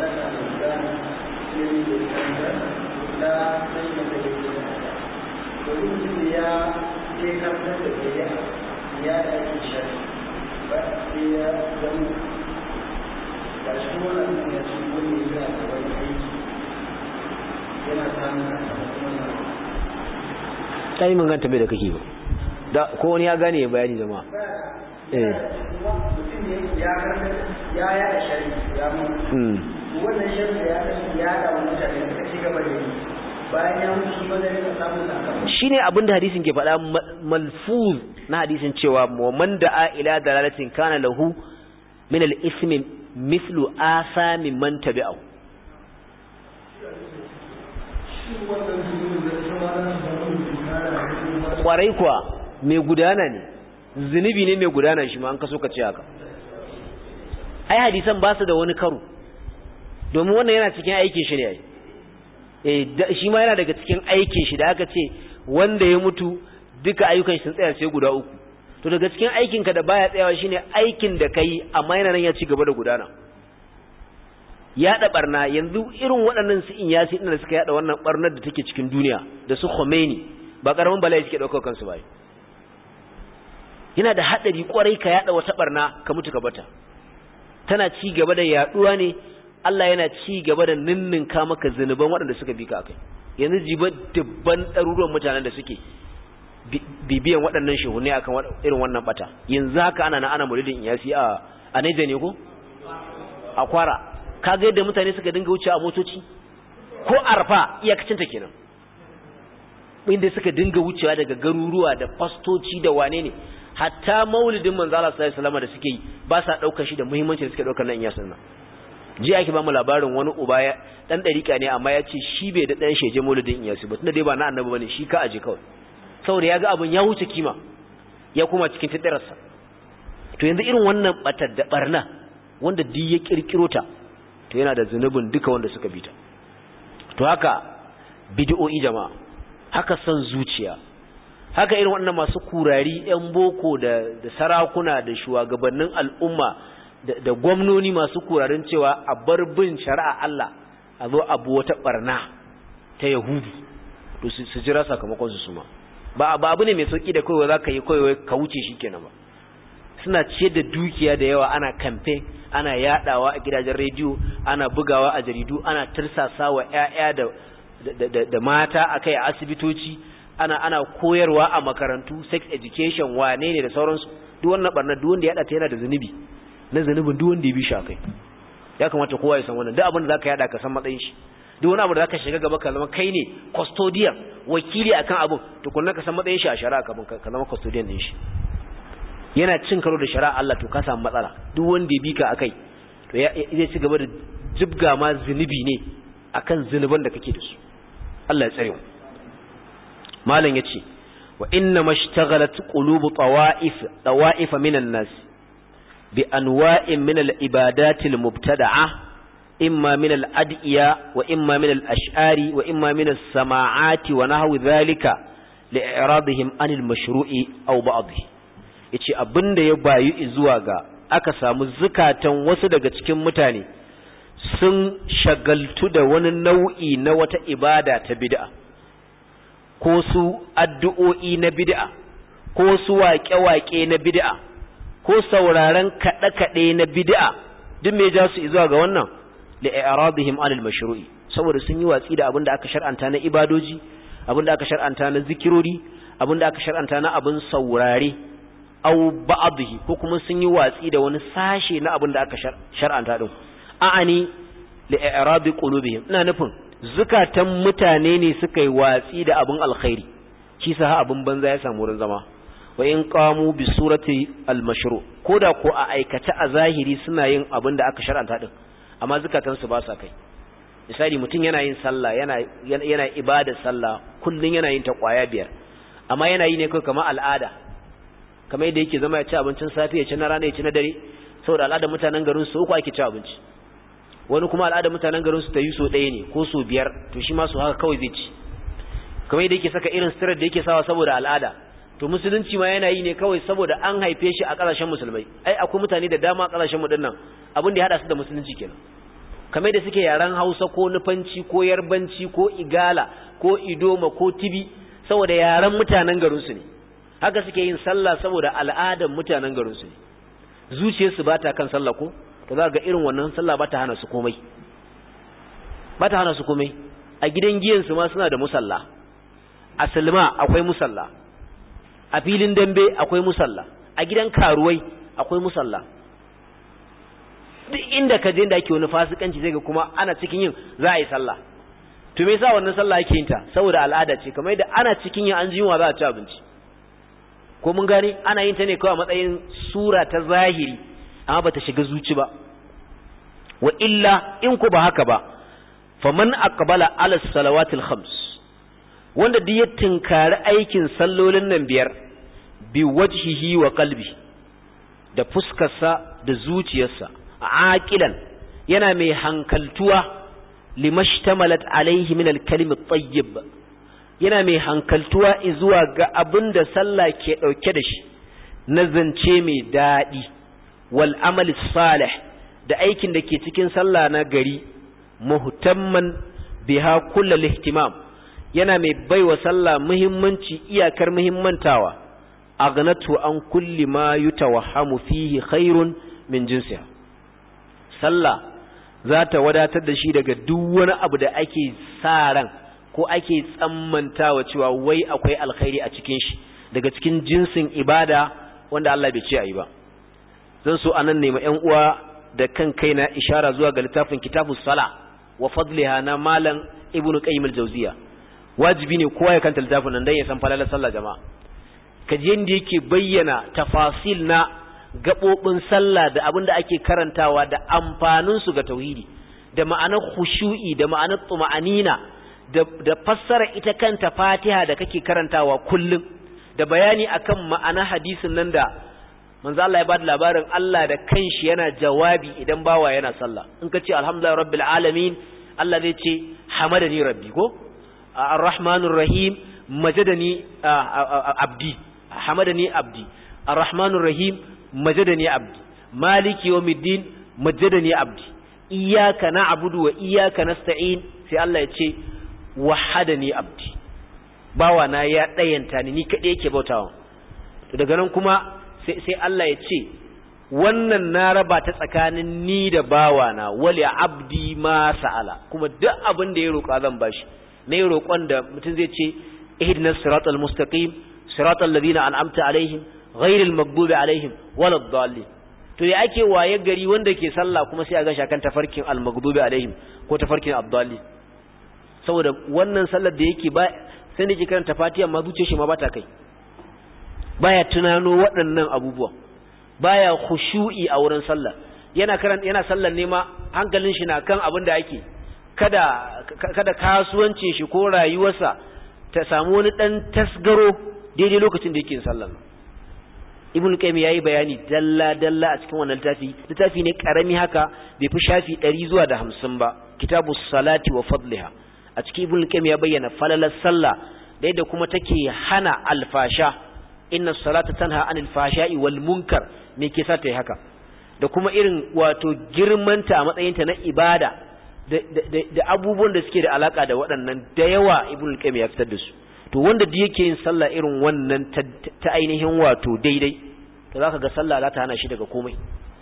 ya ɗauki shari ba sai ya zama ga shi wannan ya ci wani yana da wani aiki yana samun sakamakon
ta yi manganta bai da kake ba da ko wani ya gane ya bayani jama'a eh
mutum ne ya karɓi ya yaɗa shari ya mutu wannan shari da ya kashe ya yaɗa wa mutane suka ci gaba da yi bayan ya mutu shi ba zai rika samun sakamakon
shine abin da hadisin ke faɗa malfuz na hadisin cewa man da'a ila dalalatin kana lahu min al-ismi mithlu asami man tabi'ahu kwarai kuwa mai gudana ne zunubi ne mai gudana shi ma an kaso ka ce haka ai hadisan ba su da wani karo domin wannan yana cikin aikin shi ne ai eh shi ma yana daga cikin aikin shi da aka ce wanda ya mutu duka ayyukan shi sun tsaya sai guda uku to daga cikin aikinka da baya tsayawa shine aikin da kai amma yana nan ya ci gaba da gudana yaɗa barna yanzu irin waɗannan su in yasi da suka yaɗa wannan barnar da take cikin duniya da su Khomeini ba karamin bala'i suke ɗaukar kansu ba yana da haɗari kwarai ka yaɗa wata barna ka mutu ka bata tana ci gaba da yaɗuwa ne Allah yana ci gaba da ninninka maka zunuban waɗanda suka bi ka akai yanzu jiba dubban ɗaruruwan mutanen da suke bibiyan waɗannan shehunne akan irin wannan bata yanzu haka ana na ana muridin iyasi a a Niger ne ko a kwara kaga yadda mutane suka dinga wuce a motoci ko arfa iyakacin ta kenan inda suka dinga wucewa daga garuruwa da fastoci da wane ne hatta maulidin manzo Allah sallallahu alaihi wasallam da suke yi ba sa daukar shi da muhimmanci da suke daukar nan iyasin nan ji ake ba mu labarin wani uba ya dan dariƙa ne amma ya ce shi bai da dan sheje maulidin iyasi ba tunda dai ba na annabi bane shi ka aje kawai saboda ya ga abin ya wuce kima ya kuma cikin tadararsa to yanzu irin wannan batar da barna wanda duk ya kirkiro ta to yana da zunubin duka wanda suka bi ta to haka bid'o'i jama'a haka son zuciya haka irin wannan masu kurari yan boko da da sarakuna da shugabannin al'umma da, da gwamnoni masu kurarin cewa a bar bin shari'a Allah a zo abu wata barna ta yahudu to su jira sakamakon su suma ba ba abu ne mai sauki da kawai za ka yi kawai ka wuce shi kenan ba suna ciyar da dukiya da yawa ana kamfe ana yadawa a gidajen rediyo ana bugawa a jaridu ana tirsasa wa ƴaƴa da da, da, mata akai a asibitoci ana ana koyarwa a makarantu sex education wane ne da sauransu duk wannan barna duk wanda ya yada ta yana da zunubi na zunubin duk wanda ya bi shi akai ya kamata kowa ya san wannan duk abin da zaka yada ka san matsayin shi duk wani abu da zaka shiga gaba ka zama kai ne custodian wakili akan abin to kunna ka san matsayin shi a shari'a ka ka zama custodian din shi yana cin karo da shari'a Allah to ka samu matsala duk wanda ya bi ka akai to zai ci gaba da jibga ma zunubi ne akan zunuban da kake da su Allah ya tsare mu malam yace wa inna mashtaghalat qulubu tawa'if tawa'if minan nas bi anwa'in min al-ibadat al-mubtada'a imma min al-ad'iya wa imma min al-ash'ari wa imma min as-sama'ati wa nahwi dhalika li'iradihim anil mashru'i aw ba'dhi yace abinda ya bayu zuwa ga aka samu zukatan wasu daga cikin mutane sun shagaltu da wani nau'i na wata ibada ta bid'a ko su addu'o'i na bid'a ko su waƙe-waƙe na bid'a ko sauraron kaɗe-kaɗe na bid'a duk me ja su zuwa ga wannan li'aradihim anil mashru'i saboda sun yi watsi da abin da aka shar'anta na ibadoji abin da aka shar'anta na zikirori abin da aka shar'anta na abin saurare au ba'dhi ko kuma sun yi watsi da wani sashe na abin da aka shar'anta din a'ani li'irabi qulubihim ina nufin zukatan mutane ne suka yi watsi da abin alkhairi shi sa abin banza ya samu wurin zama wa in qamu bi surati al-mashru koda ko a aikata a zahiri suna yin abin da aka shar'anta din amma zukatan su ba sa kai misali mutum yana yin sallah yana yana ibadar sallah kullun yana yin ta kwaya biyar amma yana yi ne kai kamar al'ada kamar yadda yake zama ya ci abincin safe ya ci na rana ya ci na dare saboda al'adar mutanen garin su uku ake ci abinci wani kuma al'adar mutanen garin su ta yi so ɗaya ne ko so biyar to shi ma su haka kawai zai ci kamar yadda yake saka irin sitirar da yake sawa saboda al'ada to musulunci ma yana yi ne kawai saboda an haife shi a ƙasashen musulmai ai akwai mutane da dama a ƙasashen mu dinnan abin da ya hada su da musulunci kenan kamar da suke yaren Hausa ko Nufanci ko Yarbanci ko Igala ko Idoma ko Tibi saboda yaren mutanen garin su ne haka suke yin sallah saboda al'adar mutanen garin su ne zuciyarsu ba ta kan sallah ko to za ga irin wannan sallah ba ta hana su komai ba ta hana su komai a gidan giyansu ma suna da musalla a silma akwai musalla a filin dambe akwai musalla a gidan karuwai akwai musalla duk inda ka je da ake wani fasikanci zai ga kuma ana cikin yin za a yi sallah to me yasa wannan sallah ake yin ta saboda al'ada ce kamar yadda ana cikin yin an ji yunwa za a ci abinci ko mun gane ana yin ta ne kawai a matsayin sura ta zahiri amma bata shiga zuci ba wa illa in ku ba haka ba faman aqbala ala salawatil khams wanda duk ya tinkari aikin sallolin nan biyar bi wajhihi wa qalbi da fuskarsa da zuciyarsa aqilan yana mai hankaltuwa limashtamalat alaihi min al-kalim at-tayyib yana mai hankaltuwa zuwa ga abin da sallah ke dauke da shi na zance mai dadi wal amal salih da aikin da ke cikin sallah na gari muhtamman biha kullal ihtimam yana mai baiwa sallah muhimmanci iyakar muhimmantawa aghnatu an kulli ma yutawahhamu fihi khairun min jinsiha sallah za ta wadatar da shi daga duk wani abu da ake sa ran ko ake tsammantawa cewa wai akwai alkhairi a cikin shi daga cikin jinsin ibada wanda Allah bai ce ayi ba zan so anan nema ƴan uwa da kan kaina ishara zuwa ga littafin kitabus sala wa fadliha na malam ibnu qayyim al-jawziya wajibi ne kowa ya kanta littafin nan dan ya san falalar sallah jama'a kaje yanda yake bayyana tafasil na gabobin sallah da abin da ake karantawa da amfanin su ga tauhidi da ma'anar khushu'i da ma'anar tuma'anina da da fassara ita kanta Fatiha da kake karantawa kullum da bayani akan ma'anar hadisin nan da manzo Allah ya bada labarin Allah da kanshi yana jawabi idan bawa yana sallah in ka ce alhamdulillahi rabbil alamin Allah zai ce hamadani rabbi ko arrahmanur rahim majadani abdi hamadani abdi arrahmanur rahim majadani abdi maliki yawmiddin majadani abdi iyyaka na'budu wa iyyaka nasta'in sai Allah ya ce wahadani abdi bawa na ya dayanta ni ni kadai yake bautawa to daga nan kuma sai sai Allah ya ce wannan na raba ta tsakanin ni da bawana wali abdi ma sa'ala kuma duk abin da ya roƙa zan bashi na yi roƙon da mutum zai ce ihdinas siratal mustaqim siratal ladina an'amta alaihim ghairil maghdubi alaihim waladdallin to ya ake waye gari wanda ke sallah kuma sai a ga shakan tafarkin al-maghdubi alaihim ko tafarkin abdallin saboda wannan sallar da yake ba sai da ke karanta fatiha ma zuciyar shi ma bata kai baya tunano waɗannan abubuwa baya khushu'i a wurin sallah yana karanta yana sallar ne ma hankalin shi na kan abin da ake kada kada kasuwancin shi ko rayuwarsa ta samu wani dan tasgaro daidai lokacin da yake sallar ibn qayyim yayi bayani dalla dalla a cikin wannan littafi littafi ne karami haka bai fi shafi 100 zuwa da 50 ba kitabus salati wa fadliha a cikin ibn qayyim ya bayyana falalar sallah da yadda kuma take hana alfasha inna salata tanha anil fashai wal munkar me ke sa ta yi haka da kuma irin wato girmanta a matsayinta na ibada da abubuwan da suke da alaka da waɗannan da yawa ibn qayyim ya fitar da su to wanda da yake yin sallah irin wannan ta ainihin wato daidai to zaka ga sallah za ta hana shi daga komai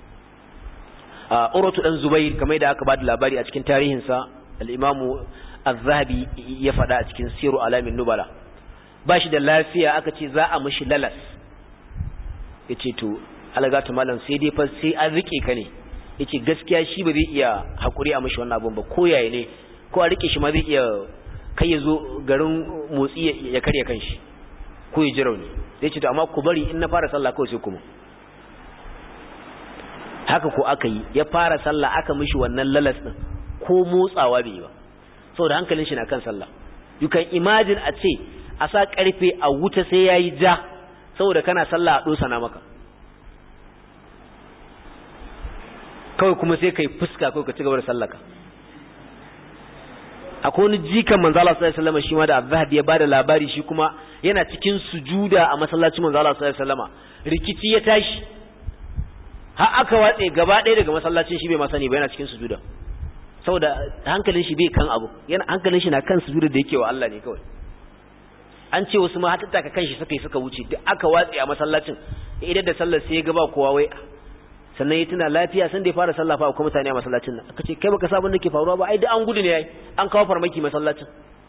a uratu dan zubair kamar da aka bada labari a cikin tarihin sa al-imamu az-zahabi ya faɗa a cikin siru alamin nubala ba shi da lafiya aka ce za a mishi lalas yace to alagatu malam sai dai fa sai an rike ka ne yace gaskiya shi ba zai iya hakuri a mishi wannan abun ba ko yaye ne ko a rike shi ma zai iya kai ya zo garin motsi ya karya kanshi ko ya ji rauni zai ce to amma ku bari in na fara sallah kawai sai kuma haka ko aka yi ya fara sallah aka mishi wannan lalas din ko motsawa bai yi ba saboda hankalin shi na kan sallah you can imagine a ce a sa karfe a wuta sai yayi ja saboda kana sallah a dosa na maka kawai kuma sai kai fuska kawai ka ci gaba da sallaka akwai wani jikan manzo Allah sallallahu alaihi wasallam shi ma da Azhabi ya bada labari shi kuma yana cikin sujuda a masallacin manzo Allah sallallahu alaihi wasallam rikici ya tashi har aka watse gaba ɗaya daga masallacin shi bai ma sani ba yana cikin sujuda saboda hankalin shi bai kan abu yana hankalin shi na kan sujuda da yake wa Allah ne kawai an ce wasu ma har tattaka kanshi suka yi suka wuce duk aka watse a masallacin idan da sallar sai ya ga ba kowa wai sannan ya tuna lafiya san da ya fara sallah fa akwai mutane a masallacin nan aka ce kai baka sabon da ke faruwa ba ai da an gudu ne ai an kawo farmaki masallacin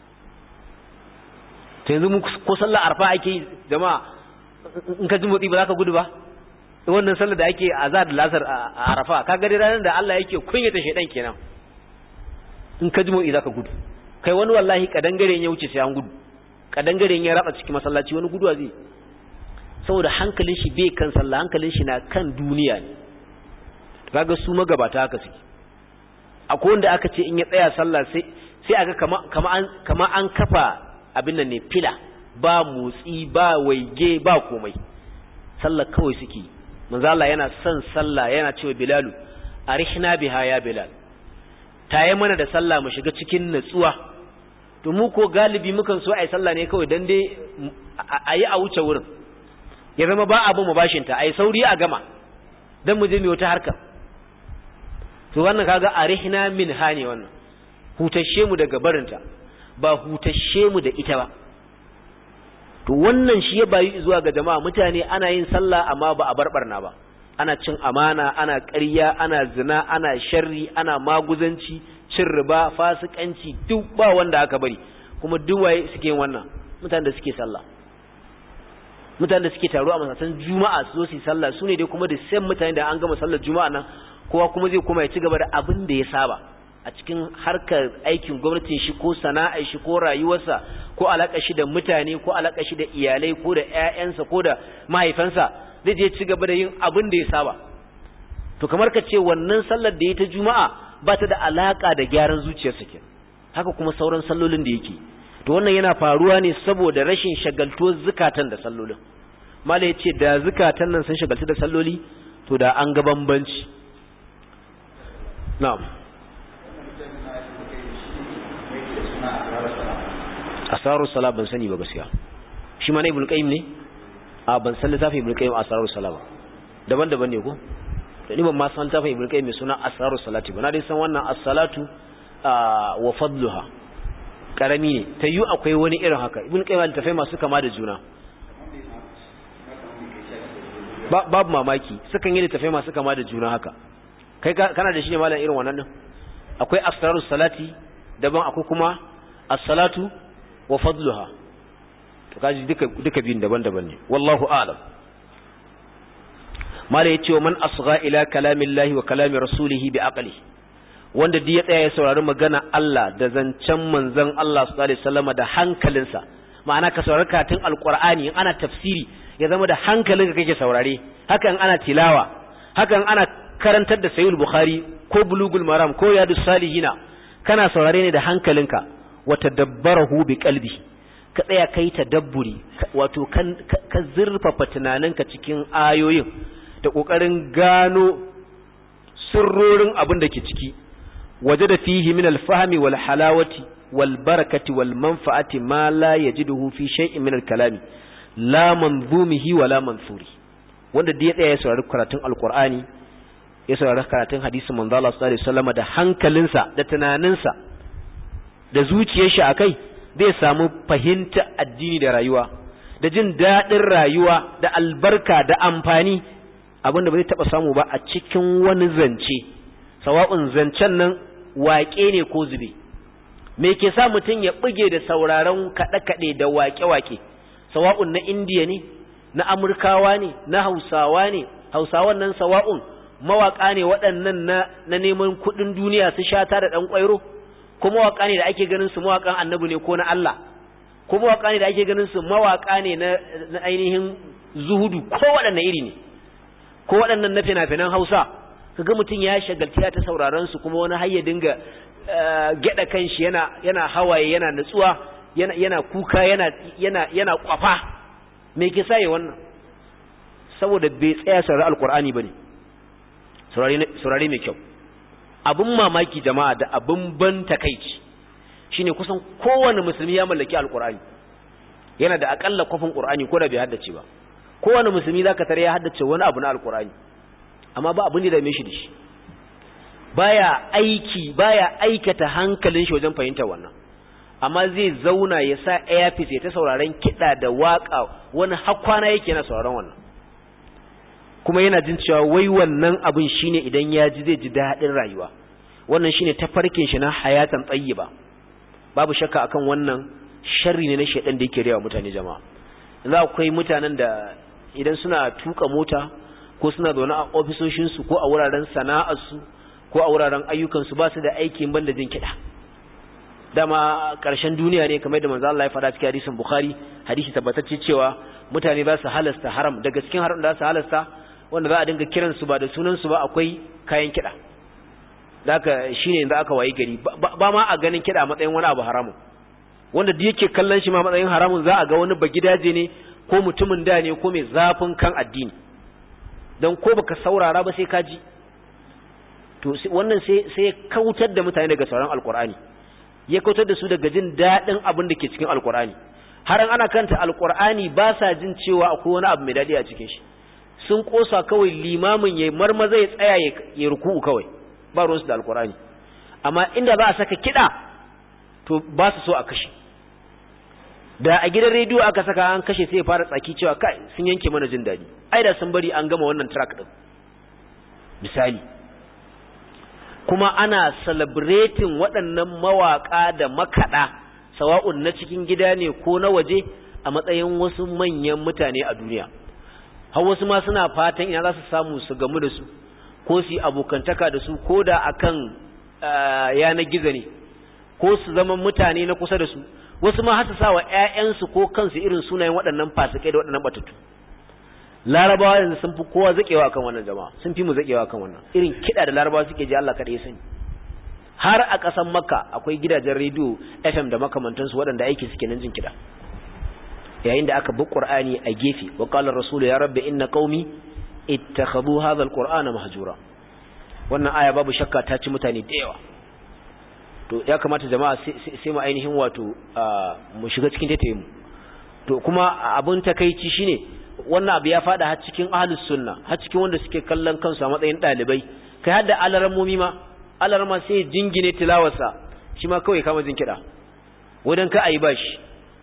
to yanzu mu ko sallah arfa ake yi jama'a in ka ji motsi ba za ka gudu ba wannan sallar da ake azar da lasar a arafa ka ga ranar da Allah yake kunyata shedan kenan in ka ji motsi za ka gudu kai wani wallahi kadangare ya wuce sai an gudu kadangare ya raba cikin masallaci wani guduwa zai saboda hankalin shi bai kan sallah hankalin shi na kan duniya ne kaga su magabata haka suke akwai wanda aka ce in ya tsaya sallah sai sai aga kama kama an kama an kafa abin nan ne fila ba motsi ba waige ba komai sallah kawai suke manzo Allah yana son sallah yana cewa Bilalu arihna biha ya Bilal tayi mana da sallah mu shiga cikin natsuwa to mu ko galibi mukan so ai sallah ne kawai dan dai ayi a wuce wurin ya zama ba abu mu bashinta ai sauri a gama dan mu je mu wata harka to wannan kaga arihna min hani wannan hutashe mu daga barinta ba hutashe mu da ita ba to wannan shi ya bayi zuwa ga jama'a mutane ana yin sallah amma ba a barbarna ba ana cin amana ana ƙarya ana zina ana sharri ana maguzanci cin riba fasikanci duk ba wanda aka bari kuma duk waye suke yin wannan mutanen da suke sallah mutanen da suke taro a masallatan juma'a su zo su yi sallah su ne dai kuma da sai mutane da an gama sallar juma'a nan kowa kuma zai koma ya ci gaba da abin da ya saba a cikin harkar aikin gwamnatin shi ko sana'ar shi ko rayuwarsa ko alaka shi da mutane ko alaka shi da iyalai ko da ƴaƴansa ko da mahaifansa zai je ci gaba da yin abin da ya saba to kamar ka ce wannan sallar da ya ta juma'a ba ta da alaka da gyaran zuciyarsa ke haka kuma sauran sallolin da yake to wannan yana faruwa ne saboda rashin shagaltuwar zukatan da sallolin mala ya ce da zukatan nan sun shagaltu da salloli to da an ga bambanci na'am asaru sala ban sani ba gaskiya shi ma na ibn qayyim ne a ban san littafin ibn qayyim asaru sala ba daban-daban ne ko to ni ban ma san littafin ibn qayyim mai suna asaru salati ba na dai san wannan as-salatu wa fadluha karami ne ta yi akwai wani irin haka ibn qayyim littafai masu kama da juna babu mamaki sukan yi littafai masu kama da juna haka kai kana da shi ne malam irin wannan din akwai asrarus salati daban akwai kuma as-salatu wa fadluha to kaji duka duka biyun daban-daban ne wallahu a'lam mala yace wa man asgha ila kalamillahi wa kalami rasulihi bi aqli wanda duk ya tsaya ya saurari magana Allah da zancen manzon Allah sallallahu alaihi wasallam da hankalinsa ma'ana ka saurari karatun alqur'ani in ana tafsiri ya zama da hankalinka kake saurare hakan ana tilawa hakan ana karantar da sayyid bukhari ko bulugul maram ko yadus salihina kana saurare ne da hankalinka wa tadabbarahu bi qalbi ka tsaya kai tadabburi wato kan ka zurfafa tunaninka cikin ayoyin da kokarin gano sirrorin abin da ke ciki wajada fihi min al-fahmi wal halawati wal barakati wal manfa'ati ma la yajiduhu fi shay'in min al-kalami la manzumihi wa la mansuri wanda da ya tsaya ya saurari karatun alqur'ani ya saurari karatun hadisin manzo Allah sallallahu alaihi wasallam da hankalinsa da tunaninsa da zuciyar shi akai zai samu fahimta addini da rayuwa da jin daɗin rayuwa da albarka da amfani abinda ba zai taɓa samu ba a cikin wani zance sawa'un zancen nan waƙe ne ko zube me ke sa mutum ya buge da sauraron kaɗe-kaɗe da waƙe-waƙe sawa'un na indiya ne na amurkawa ne na hausawa ne hausawan nan sawa'un mawaƙa ne waɗannan na, na neman kuɗin duniya su shata da ɗan ƙwairo ko mawaƙa ne da ake ganin su mawaƙan annabi ne ko na Allah ko mawaƙa ne da ake ganin su mawaƙa ne na, na ainihin zuhudu ko waɗanne iri ne ko waɗannan na fina-finan hausa kaga mutum ya shagaltiya ta sauraron su kuma wani har ya dinga gyada kanshi yana yana hawaye yana nutsuwa yana yana kuka yana yana yana kwafa me ke sa wannan saboda bai tsaya saurari alqur'ani bane saurari saurari mai kyau abun mamaki jama'a da abun ban takeici shine kusan kowanne musulmi ya mallaki alqur'ani yana da akalla kwafin qur'ani ko da bai haddace ba kowanne musulmi zaka tare ya haddace wani abu na alqur'ani amma ba abin da dame shi da shi baya aiki baya aikata hankalin shi wajen fahimtar wannan amma zai zauna ya sa earpiece ya ta sauraron kiɗa da waka wani hakwana yake na sauraron wannan kuma yana jin cewa wai wannan abin shine idan ya ji zai ji daɗin rayuwa wannan shine tafarkin shi na hayatan tayyiba babu shakka akan wannan sharri ne na shedan da yake rewa mutane jama'a za akwai mutanen da idan suna tuka mota ko suna zaune a ofisoshinsu ko a wuraren sana'arsu ko a wuraren ayyukansu ba su da aikin banda jin kiɗa dama ƙarshen duniya ne kamar da manzo Allah ya faɗa cikin hadisin Bukhari hadisi tabbatacce cewa mutane za su halasta haram daga cikin haram da za su halasta wanda za a dinga kiran su ba da sunan su ba akwai kayan kiɗa haka shine yanzu aka wayi gari ba ma a ganin kiɗa a matsayin wani abu haramun wanda da yake kallon shi ma matsayin haramun za a ga wani bagidaje ne ko mutumin da ne ko mai zafin kan addini don ko baka saurara ba sai ka ji to wannan sai sai kautar da mutane daga sauran alkur'ani ya kautar da su daga jin daɗin abin da ke cikin alkur'ani har an ana kanta alkur'ani ba sa jin cewa akwai wani abu mai daɗi a cikin shi sun kosa kawai limamin ya marmaza ya tsaya ya ruku'u kawai ba ruwansu da alkur'ani amma inda za a saka kiɗa to ba su so a kashe da a gidan rediyo aka saka an kashe sai ya fara tsaki cewa kai sun yanke mana jin daɗi ai da sun bari an gama wannan track din misali kuma ana celebrating waɗannan mawaƙa da makaɗa sawa'un na cikin gida ne ko na waje a matsayin wasu manyan mutane a duniya har wasu ma suna fatan ina za su samu su gamu da su ko su yi abokantaka da su ko da akan yanar gizo ne ko su zama mutane na kusa da su wasu ma har su sa wa ƴaƴansu ko kansu irin sunayen waɗannan fasikai da waɗannan batattu larabawa yanzu sun fi kowa zakewa kan wannan jama'a sun fi mu zakewa kan wannan irin kiɗa da larabawa suke ji Allah kada ya sani har a ƙasar makka akwai gidajen rediyo fm da makamantansu waɗanda aiki suke nan jin kiɗa yayin da aka bi qur'ani a gefe wa qala rasulu ya rabbi inna qaumi ittakhadhu hadha alqur'ana mahjura wannan aya babu shakka ta ci mutane da yawa to ya kamata jama'a sai mu ainihin wato mu shiga cikin taitaye mu to kuma abun takeici shine wannan abu ya fada har cikin ahlus sunna har cikin wanda suke kallon kansu a matsayin dalibai kai har da alarammomi ma alarma sai jingine tilawarsa shi ma kawai kama jin kiɗa wadan ka ayi bashi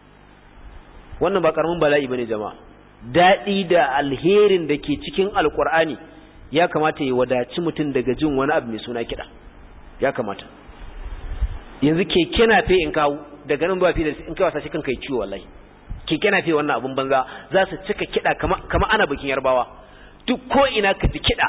wannan ba karamin bala'i bane jama'a daɗi da alherin da ke cikin alkur'ani ya kamata ya wadaci mutum daga jin wani abu mai suna kiɗa ya kamata yanzu keke na fe in kawo daga nan ba fi da in kai wasa shi kanka yi ciwo wallahi keke na fi wannan abun banza za su cika kiɗa kama ana bikin yarbawa duk ko ina ka ji kiɗa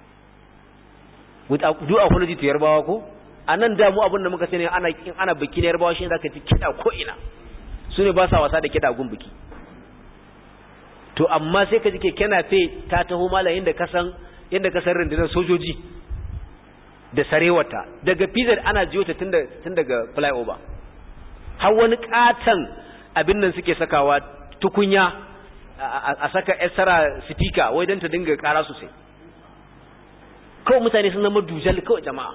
with do apology to yarbawa ko a nan da mu abin da muka sani ana in ana bikin yarbawa shi ne zaka ji kiɗa ko ina su ne ba sa wasa da kiɗa gun biki to amma sai ka ji keke na fe ta taho malayin da kasan yadda kasar rundunar sojoji da sarewata daga pizza ana jiyo ta tun daga flyover har wani katon abin nan suke sakawa tukunya a saka esara speaker wai don ta dinga kara sosai kawai mutane sun zama dujal kawai jama'a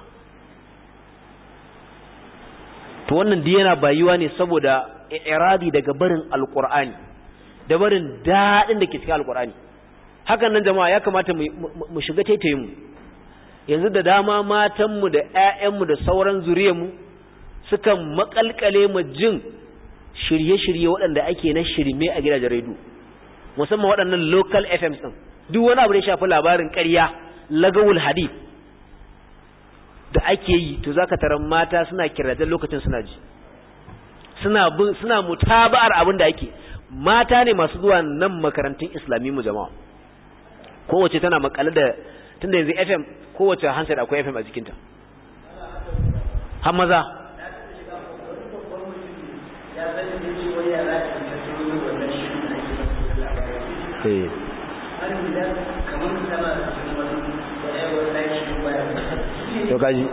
to wannan da yana bayuwa ne saboda iradi daga barin alkur'ani da barin daɗin da ke cikin alkur'ani hakan nan jama'a ya kamata mu shiga taitayin mu yanzu da dama matanmu da 'ya'yanmu da sauran zuriyarmu sukan makalkale mu jin shirye-shirye waɗanda ake na shirme a gidajen rediyo musamman waɗannan local FMs ɗin duk wani abu da ya shafi labarin ƙarya lagawul hadith da ake yi to zaka taron mata suna kirajen lokacin suna ji suna bin suna mutaba'ar abin da ake mata ne masu zuwa nan makarantun islami mu jama'a kowace tana makale da tunda yanzu FM kowace handset akwai FM a jikinta har maza to kaji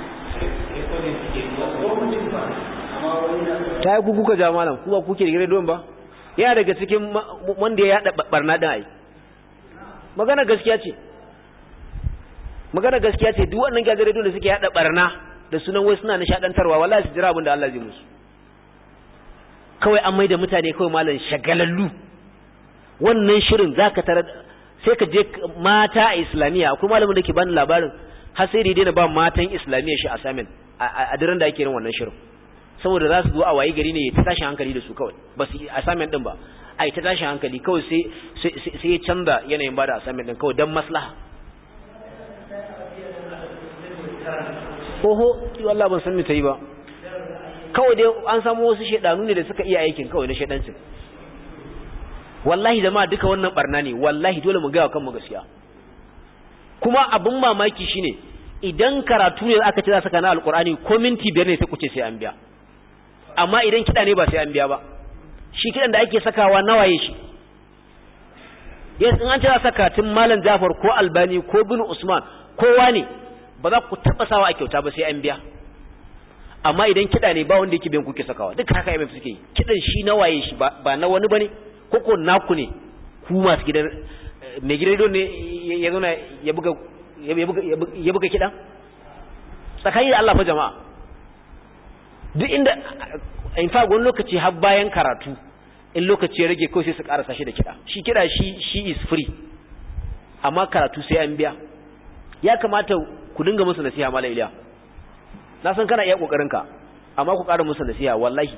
ta yi kuka ja malam kuma kuke da don ba yana daga cikin wanda ya yada barna din ai magana gaskiya ce magana gaskiya ce duk wannan gagare da suke yada barna da sunan wai suna nishadantarwa wallahi su jira abin da Allah zai musu kawai an maida mutane kawai malam shagalallu wannan shirin zaka tara sai ka je mata a islamiyya akwai malamin da ke bani labarin har sai daidai na ba matan islamiyya shi assignment a daren da ake yin wannan shirin saboda za su zo a waye gari ne ta tashin hankali da su kawai ba su assignment din ba ai ta tashin hankali kawai sai sai ya canza yanayin bada assignment din kawai dan maslaha oho wallahi ban san me ta yi ba kawai dai an samu wasu shedanu ne da suka iya aikin kawai na shedancin wallahi jama'a duka wannan barna ne wallahi dole mu gaya kanmu gaskiya kuma abin mamaki shine idan karatu ne aka ce za saka na alkur'ani ko minti biyar ne sai ku ce sai an biya amma idan kiɗa ne ba sai an biya ba shi kiɗan da ake sakawa nawaye shi yes in an ce za saka tun malam jafar ko albani ko bin usman kowa ne ba za ku taɓa sawa a kyauta ba sai an biya amma idan kiɗa ne ba wanda yake biyan kuke sakawa duk haka MF suke yi kiɗan shi nawaye shi ba na wani bane ko ko naku ne ku masu gidan mai gidan ne ya zauna ya buga ya buga kiɗan tsakani da Allah fa jama'a duk inda in fa wani lokaci har bayan karatu in lokaci ya rage kawai sai su karasa shi da kiɗa shi kiɗa shi shi is free amma karatu sai an biya ya kamata ku dinga musu nasiha mala iliya na san kana iya kokarin ka amma ku ƙara musu nasiha wallahi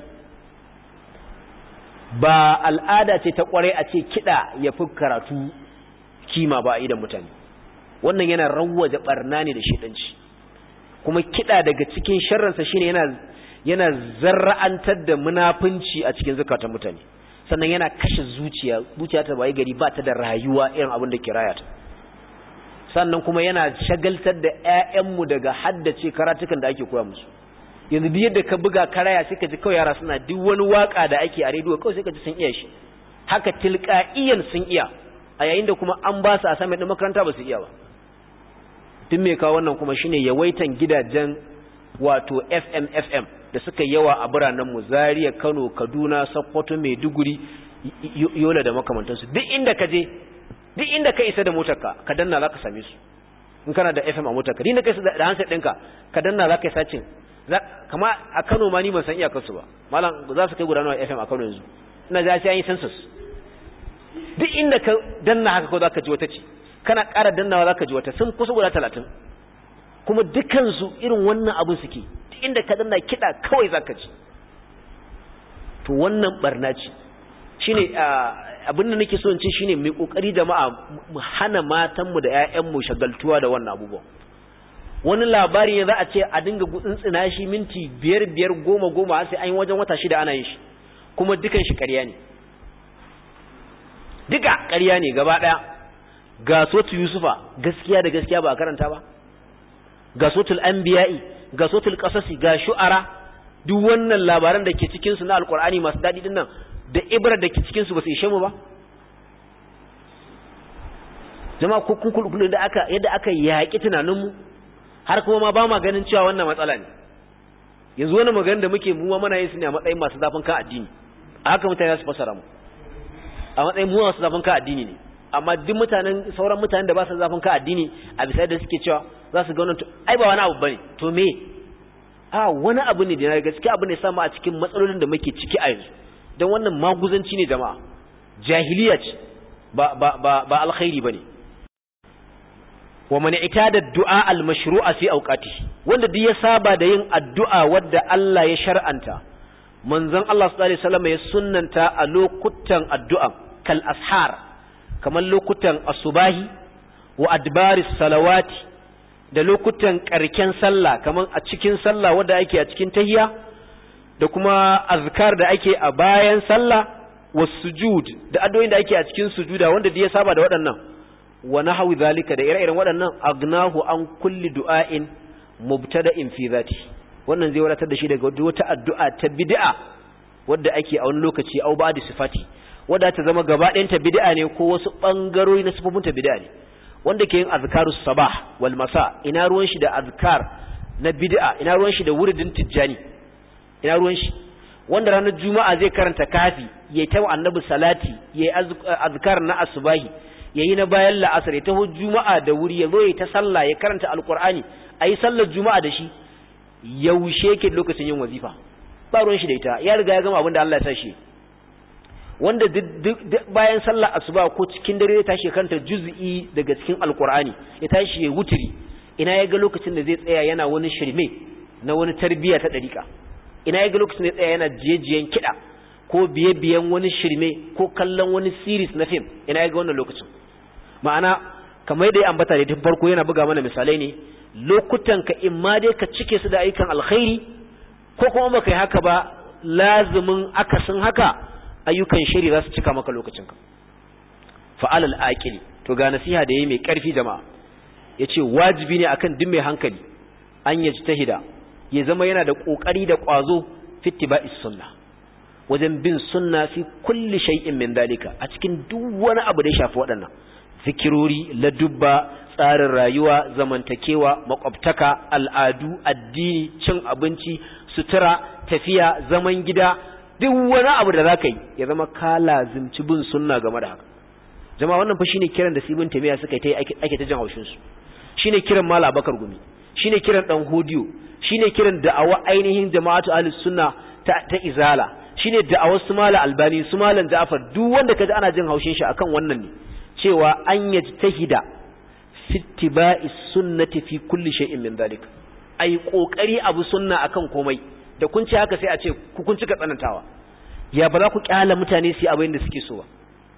ba al'ada ce ta kware a ce kiɗa ya fi karatu kima ba a idan mutane wannan yana rawwaje barna ne da shedanci kuma kiɗa daga cikin sharransa shine yana yana zarra'antar da munafunci a cikin zakatan mutane sannan yana kashe zuciya zuciya ta bai gari ba ta da rayuwa irin abin da ke rayata sannan kuma yana shagaltar da ƴaƴanmu daga haddace karatukan da ake koya musu yanzu duk yadda ka buga karaya sai ka ji kawai yara suna duk wani waka da ake a rediyo kawai sai ka ji sun iya shi haka tilqa'iyan sun iya a yayin da kuma an ba su assignment din makaranta ba su iya ba tun me kawo wannan kuma shine yawaitan gidajen wato FM FM da suka yawa a biranen mu Zaria Kano Kaduna Sokoto Maiduguri Yola da makamantansu duk inda ka je duk inda ka isa da motarka ka danna zaka same su in kana da FM a motarka duk inda ka isa da handset ɗinka ka danna zaka yi sacin kama a Kano ma ni ban san iyakar su ba malam za su kai guda nawa FM a Kano yanzu ina ga sai an yi census duk inda ka danna haka ko zaka ji wata ce kana ƙara dannawa zaka ji wata sun kusa guda 30 kuma dukkan su irin wannan abin suke duk inda ka danna kida kawai zaka ji to wannan barna ce shine abin da nake so in ce shine mai kokari jama'a mu hana matan mu da ƴaƴan mu shagaltuwa da wannan abubuwan wani labari ne za a ce a dinga gutsuntsina shi minti biyar biyar goma goma sai an yi wajen wata shida ana yin shi kuma dukan shi ƙarya ne duka ƙarya ne gaba ɗaya ga sotu yusufa gaskiya da gaskiya ba a karanta ba ga sotul anbiya'i ga sotul qasasi ga shu'ara duk wannan labaran da ke cikin su na alqur'ani masu dadi din nan da ibrar da ke cikin su ba su ishe mu ba jama'a ko kun kullu da aka yadda aka yaki tunanin mu har kuma ma ba ma ganin cewa wannan matsala ne yanzu wannan magana da muke mu ma muna yin su ne a matsayin masu zafin kan addini a haka mutane su fasara mu a matsayin mu masu zafin kan addini ne amma duk mutanen sauran mutanen da ba su zafin kan addini a bisa da suke cewa za su ga wannan ai ba wani abu bane to me a wani abu ne da na gaskiya abu ne samu a cikin matsalolin da muke ciki a yanzu don wannan maguzanci ne jama'a jahiliya ce ba ba ba ba alkhairi bane wa man itada du'a al-mashru'a fi awqatihi wanda duk ya saba da yin addu'a wadda Allah ya shar'anta manzon Allah sallallahu alaihi wasallam ya sunnanta a lokutan addu'a kal ashar kamar lokutan asubahi wa adbaris salawati da lokutan karken sallah kamar a cikin sallah wadda ake a cikin tahiyya da kuma azkar da ake a bayan sallah was sujud da addu'o'in da ake a cikin sujuda wanda duk ya saba da waɗannan wa nahwi zalika da ire-iren waɗannan agnahu an kulli du'ain mubtada'in fi zati wannan zai wadatar da shi daga wata addu'a ta bid'a wadda ake a wani lokaci au ba'di sifati wadda ta zama gaba ɗayan ta bid'a ne ko wasu bangarori na sifofin ta bid'a ne wanda ke yin azkarus sabah wal masa ina ruwan shi da azkar na bid'a ina ruwan shi da wuridin tijjani ina ruwan shi wanda ranar juma'a zai karanta kafi yayi ta annabi salati yayi azkar na asbahi yayi na bayan la'asar ya taho juma'a da wuri ya zo ya ta sallah ya karanta alqur'ani ayi sallar juma'a da shi yaushe yake lokacin yin wazifa ba ruwan shi da ita ya riga ya gama abin da Allah ya sa shi wanda bayan sallar asuba ko cikin dare ya tashi kanta juz'i daga cikin alqur'ani ya tashi ya wuturi ina ya ga lokacin da zai tsaya yana wani shirme na wani tarbiya ta dariƙa ina ya ga lokacin da ya tsaya yana jiyejiyen kiɗa ko biye-biyen wani shirme ko kallon wani series na fim ina ya ga wannan lokacin ma'ana kamar da ya ambata da tun farko yana buga mana misalai ne lokutan ka in ma dai ka cike su da ayyukan alkhairi ko kuma baka yi haka ba lazumin akasin haka ayyukan shiri za su cika maka lokacin ka fa'alal aqili to ga nasiha da yayi mai karfi jama'a yace wajibi ne akan duk mai hankali an yajtahida ya zama yana da kokari da kwazo fittiba'is sunna wajen bin sunna fi kulli shay'in min dalika a cikin duk wani abu da ya shafi waɗannan zikirori ladubba tsarin rayuwa zamantakewa makwabtaka al'adu addini cin abinci sutura tafiya zaman gida duk wani abu da zaka yi ya zama ka lazimci bin sunna game da haka jama'a wannan fa shine kiran da sibin tamiya suka yi ake ta jin haushin su shine kiran mala bakar gumi shine kiran dan hodiyo shine kiran da'awa ainihin jama'atu ahlus sunna ta, ta izala shine da'awar su mala albani su malan ja'far duk wanda kaji ana jin haushin shi akan wannan ne cewa an yajtahida fi ittiba'i sunnati fi kulli shay'in min dhalik ai kokari abu sunna akan komai da kun ce haka sai a ce ku kun cika tsanantawa ya ba za ku kyala mutane su yi abin da suke so ba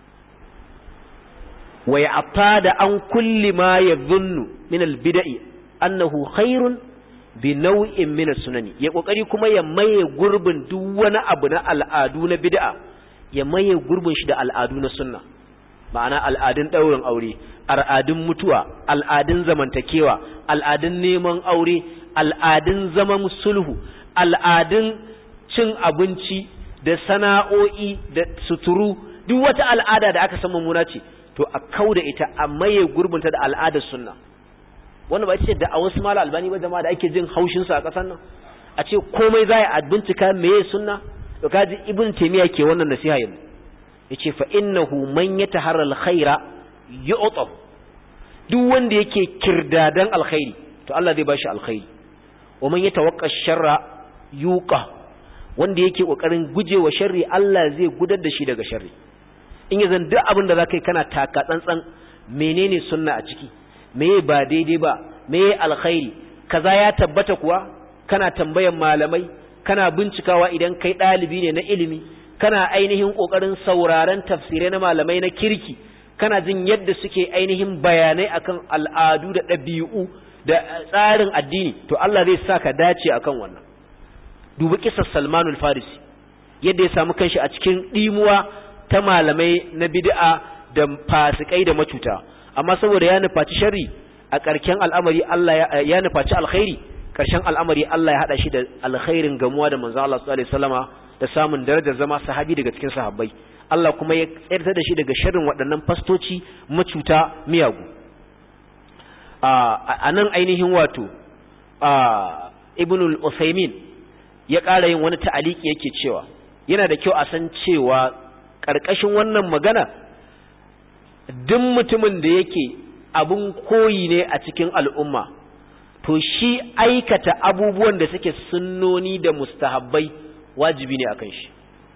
wa ya'tada an kulli ma yadhunnu min al-bid'i annahu khairun bi nau'in min sunani ya kokari kuma ya maye gurbin duk wani abu na al'adu na bid'a ya maye gurbin shi da al'adu na sunna ma'ana al'adun daurin aure al'adun mutuwa al'adun zamantakewa al'adun neman aure al'adun zaman sulhu al'adun cin abinci da sana'o'i da suturu duk wata al'ada da aka san mummuna ce to a kauda ita a maye gurbinta da al'adar sunna wannan ba ce da a wasu mala albani ba jama'a da ake jin haushin su a ƙasar nan a ce komai za a bincika meye sunna to kaji ibn taymiya ke wannan nasiha yanzu yace fa innahu man yataharra alkhaira yu'ta duk wanda yake kirdadan alkhairi to Allah zai bashi alkhairi wa man yatawaqqa sharra yuqa wanda yake kokarin gujewa sharri Allah zai gudar da shi daga sharri in yanzu duk abin da zaka yi kana taka tsantsan menene sunna a ciki meye ba daidai ba meye alkhairi kaza ya tabbata kuwa kana tambayan malamai kana bincikawa idan kai ɗalibi ne na ilimi kana ainihin ƙoƙarin sauraron tafsirai na malamai na kirki kana jin yadda suke ainihin bayanai akan al'adu da ɗabi'u da tsarin addini to Allah zai sa ka dace akan wannan dubi kisar Salmanul Farisi yadda ya samu kanshi a cikin ɗimuwa ta malamai na bid'a da fasikai da macuta amma saboda ya nufaci sharri a ƙarshen al'amari Allah ya nufaci alkhairi ƙarshen al'amari Allah ya hada shi da alkhairin gamuwa da manzo Allah sallallahu alaihi wasallama da samun darajar zama sahabi daga cikin sahabbai Allah kuma ya tsayar da shi daga sharrin waɗannan fastoci macuta miyagu a nan ainihin wato ibn al-usaymin ya ƙara yin wani ta'aliki yake cewa yana da kyau a san cewa ƙarƙashin wannan magana duk mutumin da yake abun koyi ne a cikin al'umma to shi aikata abubuwan da suke sunnoni da mustahabbai wajibi ne akan shi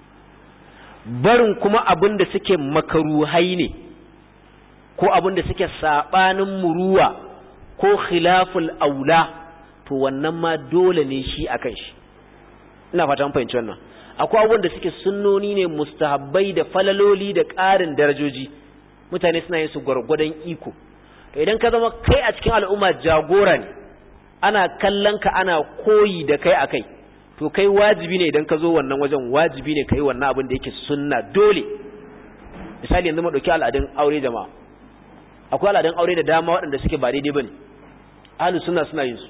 barin kuma abin da suke makaruhai ne ko abin da suke saɓanin muruwa ko khilaful aula to wannan ma dole ne shi akan shi ina fata mun fahimci wannan akwai abubuwan da suke sunnoni ne mustahabbai da falaloli da ƙarin darajoji mutane suna yin su gwargwadon iko to idan ka zama kai a cikin al'umma jagora ne ana kallon ka ana koyi da kai akai to kai wajibi ne idan ka zo wannan wajen wajibi ne kai wannan abin da yake sunna dole misali yanzu mu dauki al'adun aure jama'a akwai al'adun aure da dama waɗanda suke ba daidai bane ahlus sunna suna yin su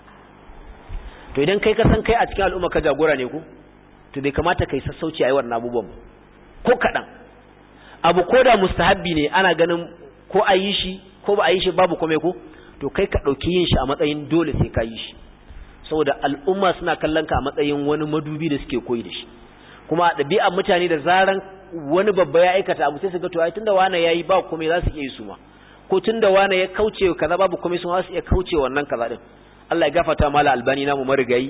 to idan kai ka san kai a cikin al'umma ka jagora ne ku to bai kamata kai sassauci a yi wannan abubuwan ko kaɗan abu ko da mustahabbi ne ana ganin ko a yi shi ko ba a yi shi babu kome ko to kai ka ɗauki yin shi a matsayin dole sai ka yi shi saboda al'umma suna kallon ka a matsayin wani madubi da suke koyi da shi kuma ɗabi'an mutane da zaran wani babba ya aikata abu sai su ga to ai tunda wani yayi ba kome za su iya yi su ma ko tunda wani ya kauce kaza babu kome su ma za su iya kauce wannan kaza din Allah ya gafarta mala albani namu marigayi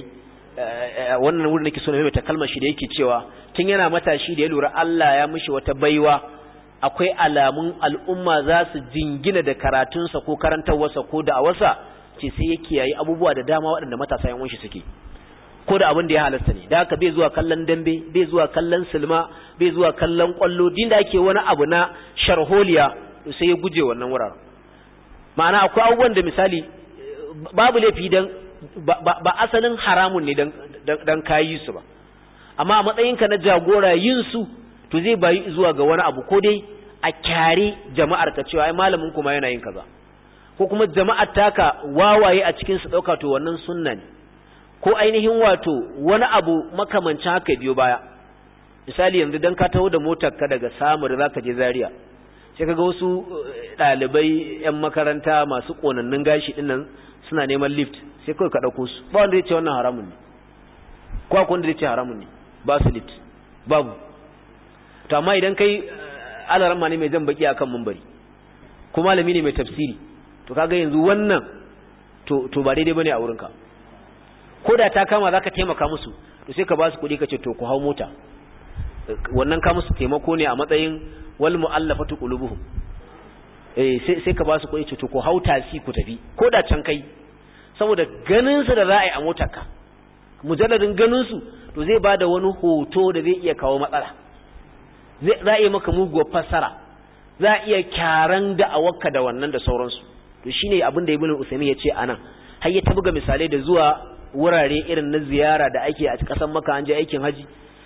wannan wurin nake so na maimaita kalmar shi da yake cewa tun yana matashi da ya lura Allah ya mishi wata baiwa akwai alamun al'umma za su jingina da karatunsa ko karantarwarsa ko da'awarsa ce sai ya kiyaye abubuwa da dama waɗanda matasa yan shi suke ko da abin da ya halasta ne da haka bai zuwa kallon dambe bai zuwa kallon silma bai zuwa kallon kwallo din da ake wani abu na sharholiya sai ya guje wannan wuraren ma'ana akwai abubuwan da misali babu laifi dan ba asalin haramun ne dan kayi su ba amma a matsayinka na jagora yin su to zai bayi zuwa ga wani abu ko dai a kyare jama'ar ka cewa ai malamin kuma yana yin kaza ko kuma jama'ar taka wawaye a cikin su dauka to wannan sunna ne ko ainihin wato wani abu makamancin haka biyo baya misali yanzu dan ka taho da motar ka daga samur zaka je Zaria sai kaga wasu dalibai yan makaranta masu konannun gashi dinnan suna neman lift sai kawai ka ɗauko su ba wanda ya ce wannan haramun ne ko akwai wanda ya ce haramun ne ba su lift babu to amma idan kai alaramma ne mai jan baki akan mambari ko malami ne mai tafsiri to kaga yanzu wannan to to ba daidai bane a wurinka ko da ta kama zaka taimaka musu to sai ka ba su kuɗi ka ce to ku hau mota wannan ka musu taimako ne a matsayin wal mu'allafatu qulubuhum eh sai sai ka ba su kuɗi ce to ku hau tasi ku tafi ko da can kai saboda ganinsu da za a yi a motarka mujalladin ganinsu to zai ba da wani hoto da zai iya kawo matsala za a iya maka muguwar fassara za a iya kyaran da'awarka da wannan da sauransu to shine abin da ibnu usaymin ya ce anan har ya buga misalai da zuwa wurare irin na ziyara da ake a ƙasar maka an je aikin haji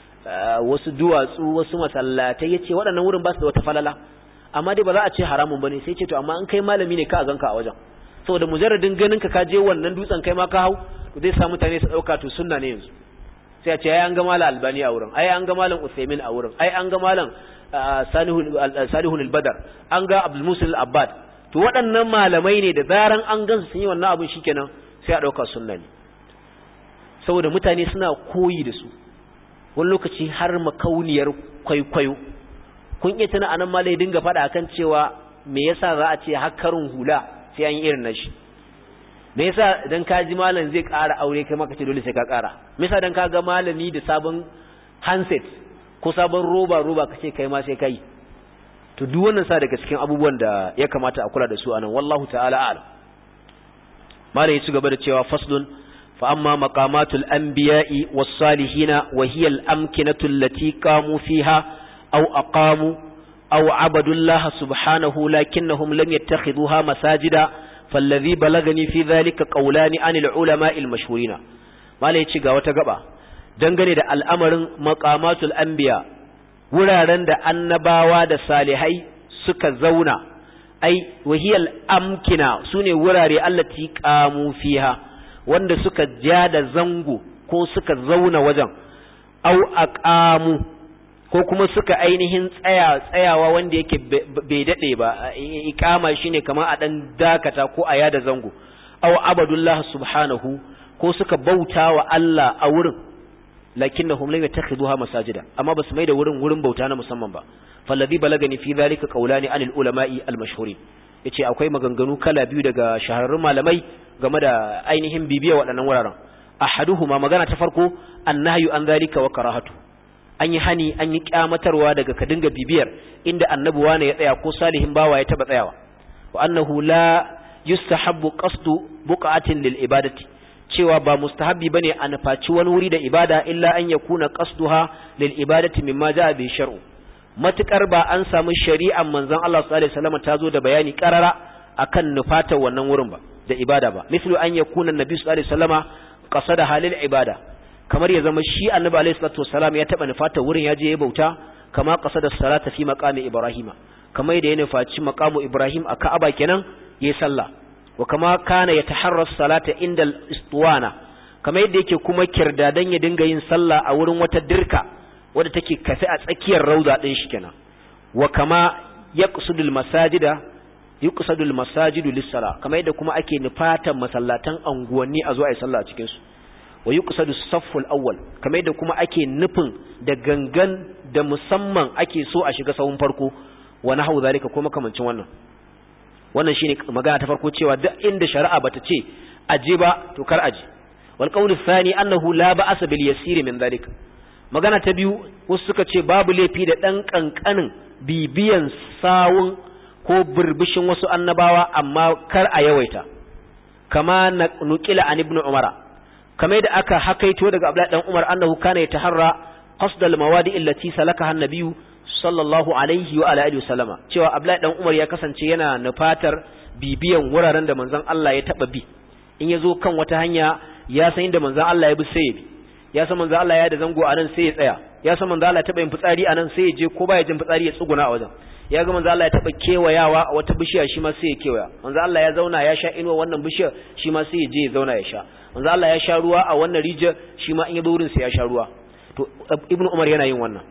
wasu duwatsu wasu masallatai ya ce waɗannan wurin ba su da wata falala amma dai ba za a ce haramun bane sai ce to amma an kai malami ne ka a ganka a wajen saboda mujarradin ganin ka ka je wannan dutsen kai ma ka hau to zai sa mutane su dauka to sunna ne yanzu sai a ce ai an ga malam albani a wurin ai an ga malam usaimin a wurin ai an ga malam salihun al-badar an ga abdul musul al-abbad to waɗannan malamai ne da zaran an gansu sun yi wannan abin shikenan sai a dauka sunna ne saboda mutane suna koyi da su wani lokaci har makauniyar kwaikwayo kun iya tana anan malai dinga faɗa akan cewa me yasa za a ce hakkarin hula sai an yi irin nashi me yasa dan ka ji malam zai ƙara aure kai maka ce dole sai ka ƙara me yasa dan ka ga malami da sabon handset ko sabon roba roba kace kai ma sai kai to duk wannan sa daga cikin abubuwan da ya kamata a kula da su anan wallahu ta'ala a'lam malam ya ci gaba da cewa faslun fa amma maqamatul anbiya'i was salihina wa hiya al amkinatu allati qamu fiha aw aqamu aw abadullaha subhanahu lakinnahum lam yattakhidhuha masajida فالذي بلغني في ذلك قولان عن العلماء المشهورين malai ci ga wata gaba dangane da al'amarin maqamatul anbiya wuraren da annabawa da salihai suka zauna ai wahiyal amkina sune wurare allati qamu fiha wanda suka ja da zango ko suka zauna wajen au aqamu ko kuma suka ainihin tsaya tsayawa wanda yake bai dade ba iqama shine kamar a dan dakata ko a yada zango au abadullah subhanahu ko suka bauta wa Allah a wurin lakinnahum lam yattakhiduha masajida amma basu mai da wurin wurin bauta na musamman ba falladhi balagani fi dhalika qawlani anil ulama'i al mashhurin yace akwai maganganu kala biyu daga shahararrun malamai game da ainihin bibiya waɗannan wuraren ahaduhuma magana ta farko annahyu an dhalika wa karahatu an yi hani an yi kyamatarwa daga ka dinga bibiyar inda annabi wane ya tsaya ko salihin bawa ya taba tsayawa wa annahu la yustahabbu qasdu buqatin lil ibadati cewa ba mustahabbi bane a nufaci wani wuri da ibada illa an yakuna qasduha lil ibadati mimma jaa bi shar'u matukar ba an samu shari'an manzon Allah sallallahu alaihi wasallam ta zo da bayani karara akan nufata wannan wurin ba da ibada ba mislu an yakuna annabi sallallahu alaihi wasallama qasada halil ibada kamar ya zama shi annabi alaihi salatu wasallam ya taba nufata wurin ya je ya bauta kama qasada salata fi maqami ibrahima kamar da ya nufaci maqamu ibrahim a ka'aba kenan yayi sallah wa kama kana yataharra salata inda al-istuwana kamar yadda yake kuma kirdadan ya dinga yin sallah a wurin wata dirka wadda take kafe a tsakiyar rauda din shi kenan wa kama yaqsudul masajida yuqsadul masajidu lis-sala kamar yadda kuma ake nufatan masallatan anguwanni a zo a yi sallah a cikin su wa yuqsadu safful awwal kamar yadda kuma ake nufin da gangan da musamman ake so a shiga sahun farko wa nahwu zalika ko makamancin wannan wannan shine magana ta farko cewa duk inda shari'a bata ce aje ba to kar aje wal qawlu thani annahu la ba'asa bil yasir min zalika magana ta biyu wasu suka ce babu laifi da dan kankanin bibiyan sawun ko burbushin wasu annabawa amma kar a yawaita kama nuqila an ibn umara kamar yadda aka hakaito daga abdullahi dan umar annahu kana yataharra qasd al mawadi allati salakaha an-nabiyyu sallallahu alaihi wa alihi wasallama cewa abdullahi dan umar ya kasance yana nufatar bibiyan wuraren da manzon Allah ya taba bi in yazo kan wata hanya ya san inda manzon Allah ya bi sai ya bi ya san manzon Allah ya da zango anan sai ya tsaya ya san manzon Allah ya taba yin fitsari anan sai ya je ko baya jin fitsari ya tsuguna a wajen ya ga manzon Allah ya taba kewayawa a wata bishiya shi ma sai ya kewaya manzon Allah ya zauna ya sha inuwa wannan bishiyar shi ma sai ya je ya zauna ya sha manzon Allah ya sha ruwa a wannan rijiyar shi ma in ya zo wurin sai ya sha ruwa to ibnu umar yana yin wannan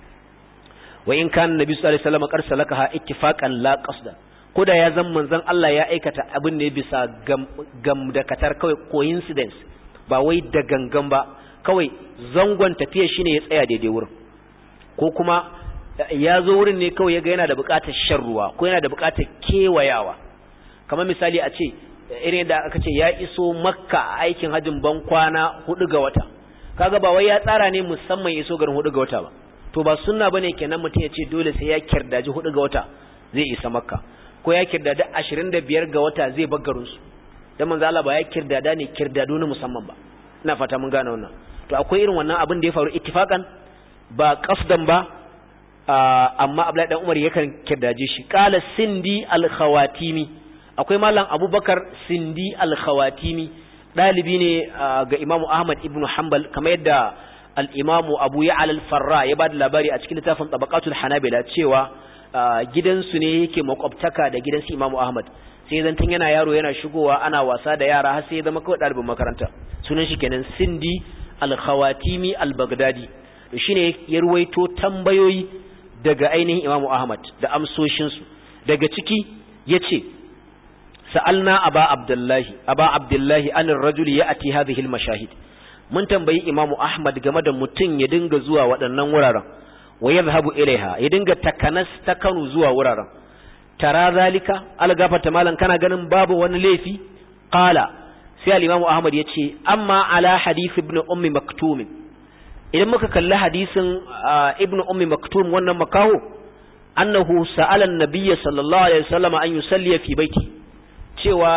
wa in kana nabi sallallahu alaihi wasallam qad salakaha ittifaqan la qasdan koda ya zan manzon Allah ya aikata abin ne bisa gam da katar kawai coincidence ba wai da gangan ba kawai zangon tafiya shine ya tsaya daidai wurin ko kuma ya zo wurin ne kawai yaga yana da buƙatar shan ruwa ko yana da buƙatar kewayawa kamar misali a ce irin da aka ce ya iso makka aikin hajjin ban kwana hudu ga wata kaga ba wai ya tsara ne musamman iso garin hudu ga wata ba to ba sunna bane kenan mutum ya ce dole sai ya kirdaji hudu ga wata zai isa makka ko ya kirdada ashirin da biyar ga wata zai bar garin su dan manzo Allah ba ya kirdada ne kirdado na musamman ba ina fata mun gane wannan to akwai irin wannan abin da ya faru ittifaqan ba qasdan ba amma Abdullahi dan Umar yakan kirdaje shi qala sindi al-khawatimi akwai malam Abubakar sindi al-khawatimi dalibi ne ga Imam Ahmad ibn Hanbal kamar yadda al'imamu abu ya al-farra ya ba da labari a cikin littafin tabakatul hanabila cewa gidansu ne yake makwabtaka da gidansu imamu ahmad sai zan tun yana yaro yana shigowa ana wasa da yara har sai ya zama kawai ɗalibin makaranta sunan shi kenan sindi al-khawatimi al-baghdadi to shine ya ruwaito tambayoyi daga ainihin imamu ahmad da amsoshinsu daga ciki ya ce sa'alna aba abdullahi aba abdullahi anir rajuli ya ati hadhihi al-mashahid mun tambayi imamu ahmad game da mutum ya dinga zuwa waɗannan wuraren wa yadhhabu ilaiha ya dinga takanas ta kanu zuwa wuraren tara zalika algafata malan kana ganin babu wani laifi qala sai al-imamu ahmad yace amma ala hadith ibn ummi maktum idan muka kalli hadisin ibn ummi maktum wannan makaho annahu sa'ala an-nabiy sallallahu alaihi wasallam an yusalli fi baiti cewa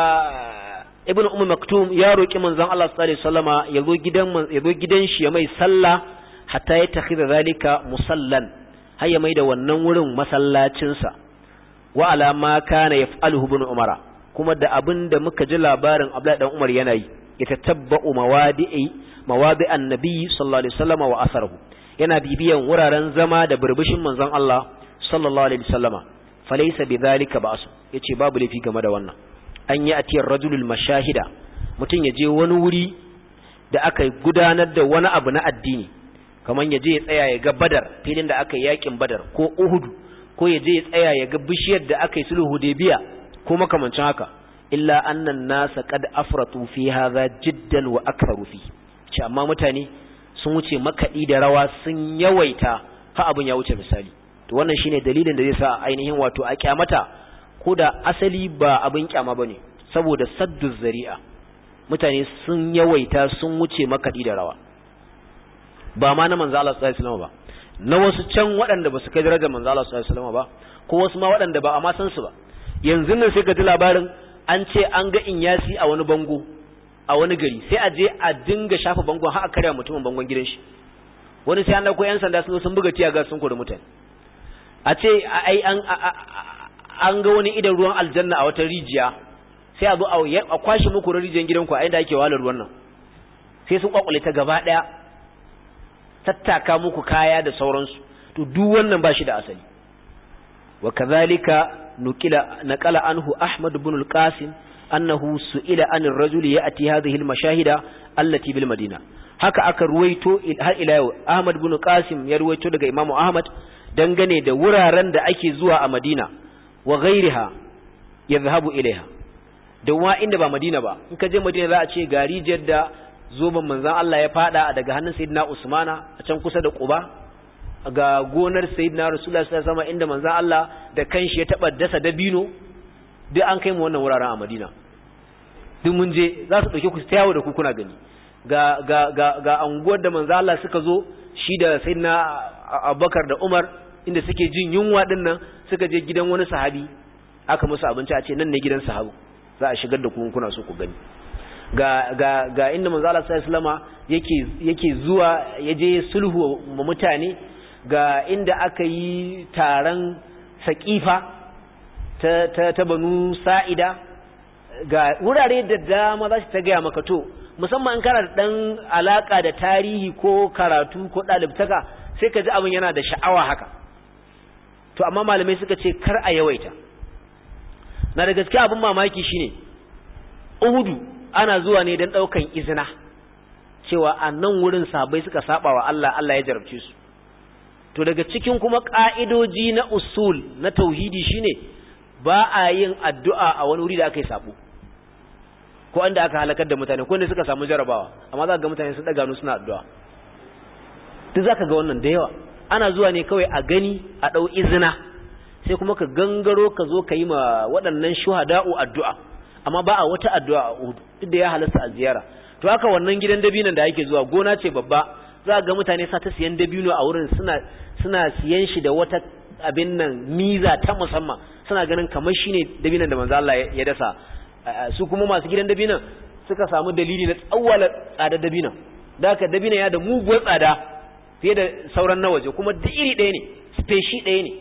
ibn ummi maktum ya roki manzon Allah sallallahu alaihi wasallama yazo gidan yazo gidan shi ya mai sallah hatta ya takhidha zalika musallan har ya mai da wannan wurin masallacin sa wa ala ma kana yaf'aluhu ibn umara kuma da abin da muka ji labarin Abdullahi dan Umar yana yi ya tatabba'u mawadi'i mawadi annabi sallallahu alaihi wasallama wa asarahu yana bibiyan wuraren zama da burbushin manzon Allah sallallahu alaihi wasallama falaysa bidhalika ba'su yace babu lafi game da wannan an yi atiyar rajulul mashahida mutum ya je wani wuri da aka gudanar da wani abu na addini kamar ya je ya tsaya ya ga badar filin da aka yi yakin badar ko uhudu ko ya je ya tsaya ya ga bishiyar da aka yi sulhu hudaybiya ko makamancin haka illa annan nasa qad afratu fi hadha jiddan wa aktharu fi ce amma mutane sun wuce makaɗi da rawa sun yawaita ha abin ya wuce misali to wannan shine dalilin da zai sa ainihin wato a kyamata ko da asali ba abin kyama bane saboda saddu zari'a mutane sun yawaita sun wuce makaɗi da rawa ba ma na manzo Allah sallallahu alaihi wasallam ba na wasu can waɗanda ba su kai darajar manzo Allah sallallahu alaihi wasallam ba ko wasu ma waɗanda ba a ma san su ba yanzu nan sai ka ji labarin an ce an ga inyasi a wani bango a wani gari sai a je a dinga shafa bangon har a karya mutumin bangon gidan shi wani sai an dauko yan sanda sun sun buga tiya ga sun kori mutane a ce ai an an ga wani idan ruwan aljanna a wata rijiya sai a zo a kwashi muku rijiyar gidanku a inda ake walar ruwan nan sai sun kwakwale ta gaba daya tattaka muku kaya da sauransu to duk wannan ba shi da asali wa kadhalika nukila naqala anhu ahmad ibn al-qasim annahu su'ila an ar-rajuli ya'ti hadhihi al-mashahida allati bil madina haka aka ruwaito har ila yau ahmad ibn qasim ya ruwaito daga imamu ahmad dangane da wuraren da ake zuwa a madina wa ghairiha yadhhabu ilaiha da wa inda ba madina ba in ka je madina za a ce gari jadda zoban manzon Allah ya fada daga hannun sayyidina usmana a can kusa da quba ga gonar sayyidina rasulullahi sallallahu alaihi wasallam inda manzon Allah da kanshi ya taba dasa dabino duk an kai mu wannan wuraren a Madina duk mun je za su dauke ku ta yawo da ku kuna gani ga ga ga ga anguwar da manzo Allah suka zo shi da sayyidina Abubakar da Umar inda suke jin yunwa din nan suka je gidan wani sahabi aka musu abinci a ce nan ne gidan sahabu za a shigar da ku kuna so ku gani ga ga ga inda manzo Allah sallallahu alaihi wasallama yake yake zuwa yaje sulhu ma mutane ga inda aka yi taron saqifa ta, ta, ta banu sa'ida ga wurare da dama za su ta gaya maka to musamman kana da ɗan alaƙa da tarihi ko karatu ko ɗalibtaka sai ka ji abin yana da sha'awa haka to amma malamai suka ce kar a yawaita na da gaske abin mamaki shine uhudu ana zuwa ne don ɗaukan izina cewa a nan wurin sabai suka saba wa Allah Allah ya jarabce su to daga cikin kuma ƙa'idoji na usul na tauhidi shine ba a yin addu'a a wani wuri da aka yi sabo ko inda aka halakar da mutane ko inda suka samu jarabawa amma za ga mutane sun daga nu suna addu'a duk za ka ga wannan da yawa ana zuwa ne kawai a gani a ɗau izina sai kuma ka gangaro ka zo ka yi ma waɗannan shuhada'u addu'a amma ba a wata addu'a a uhudu duk da ya halasta a ziyara to haka wannan gidan dabinon da ake zuwa gona ce babba za ga mutane sa ta siyan dabino a wurin suna suna siyan shi da wata abin nan miza ta musamman suna ganin kamar shine dabinan da manzo Allah ya dasa su kuma masu gidan dabinan suka samu dalili na tsawwala tsada dabinan da haka dabinan ya da muguwar tsada fiye da sauran na waje kuma duk iri ɗaya ne speshi ɗaya ne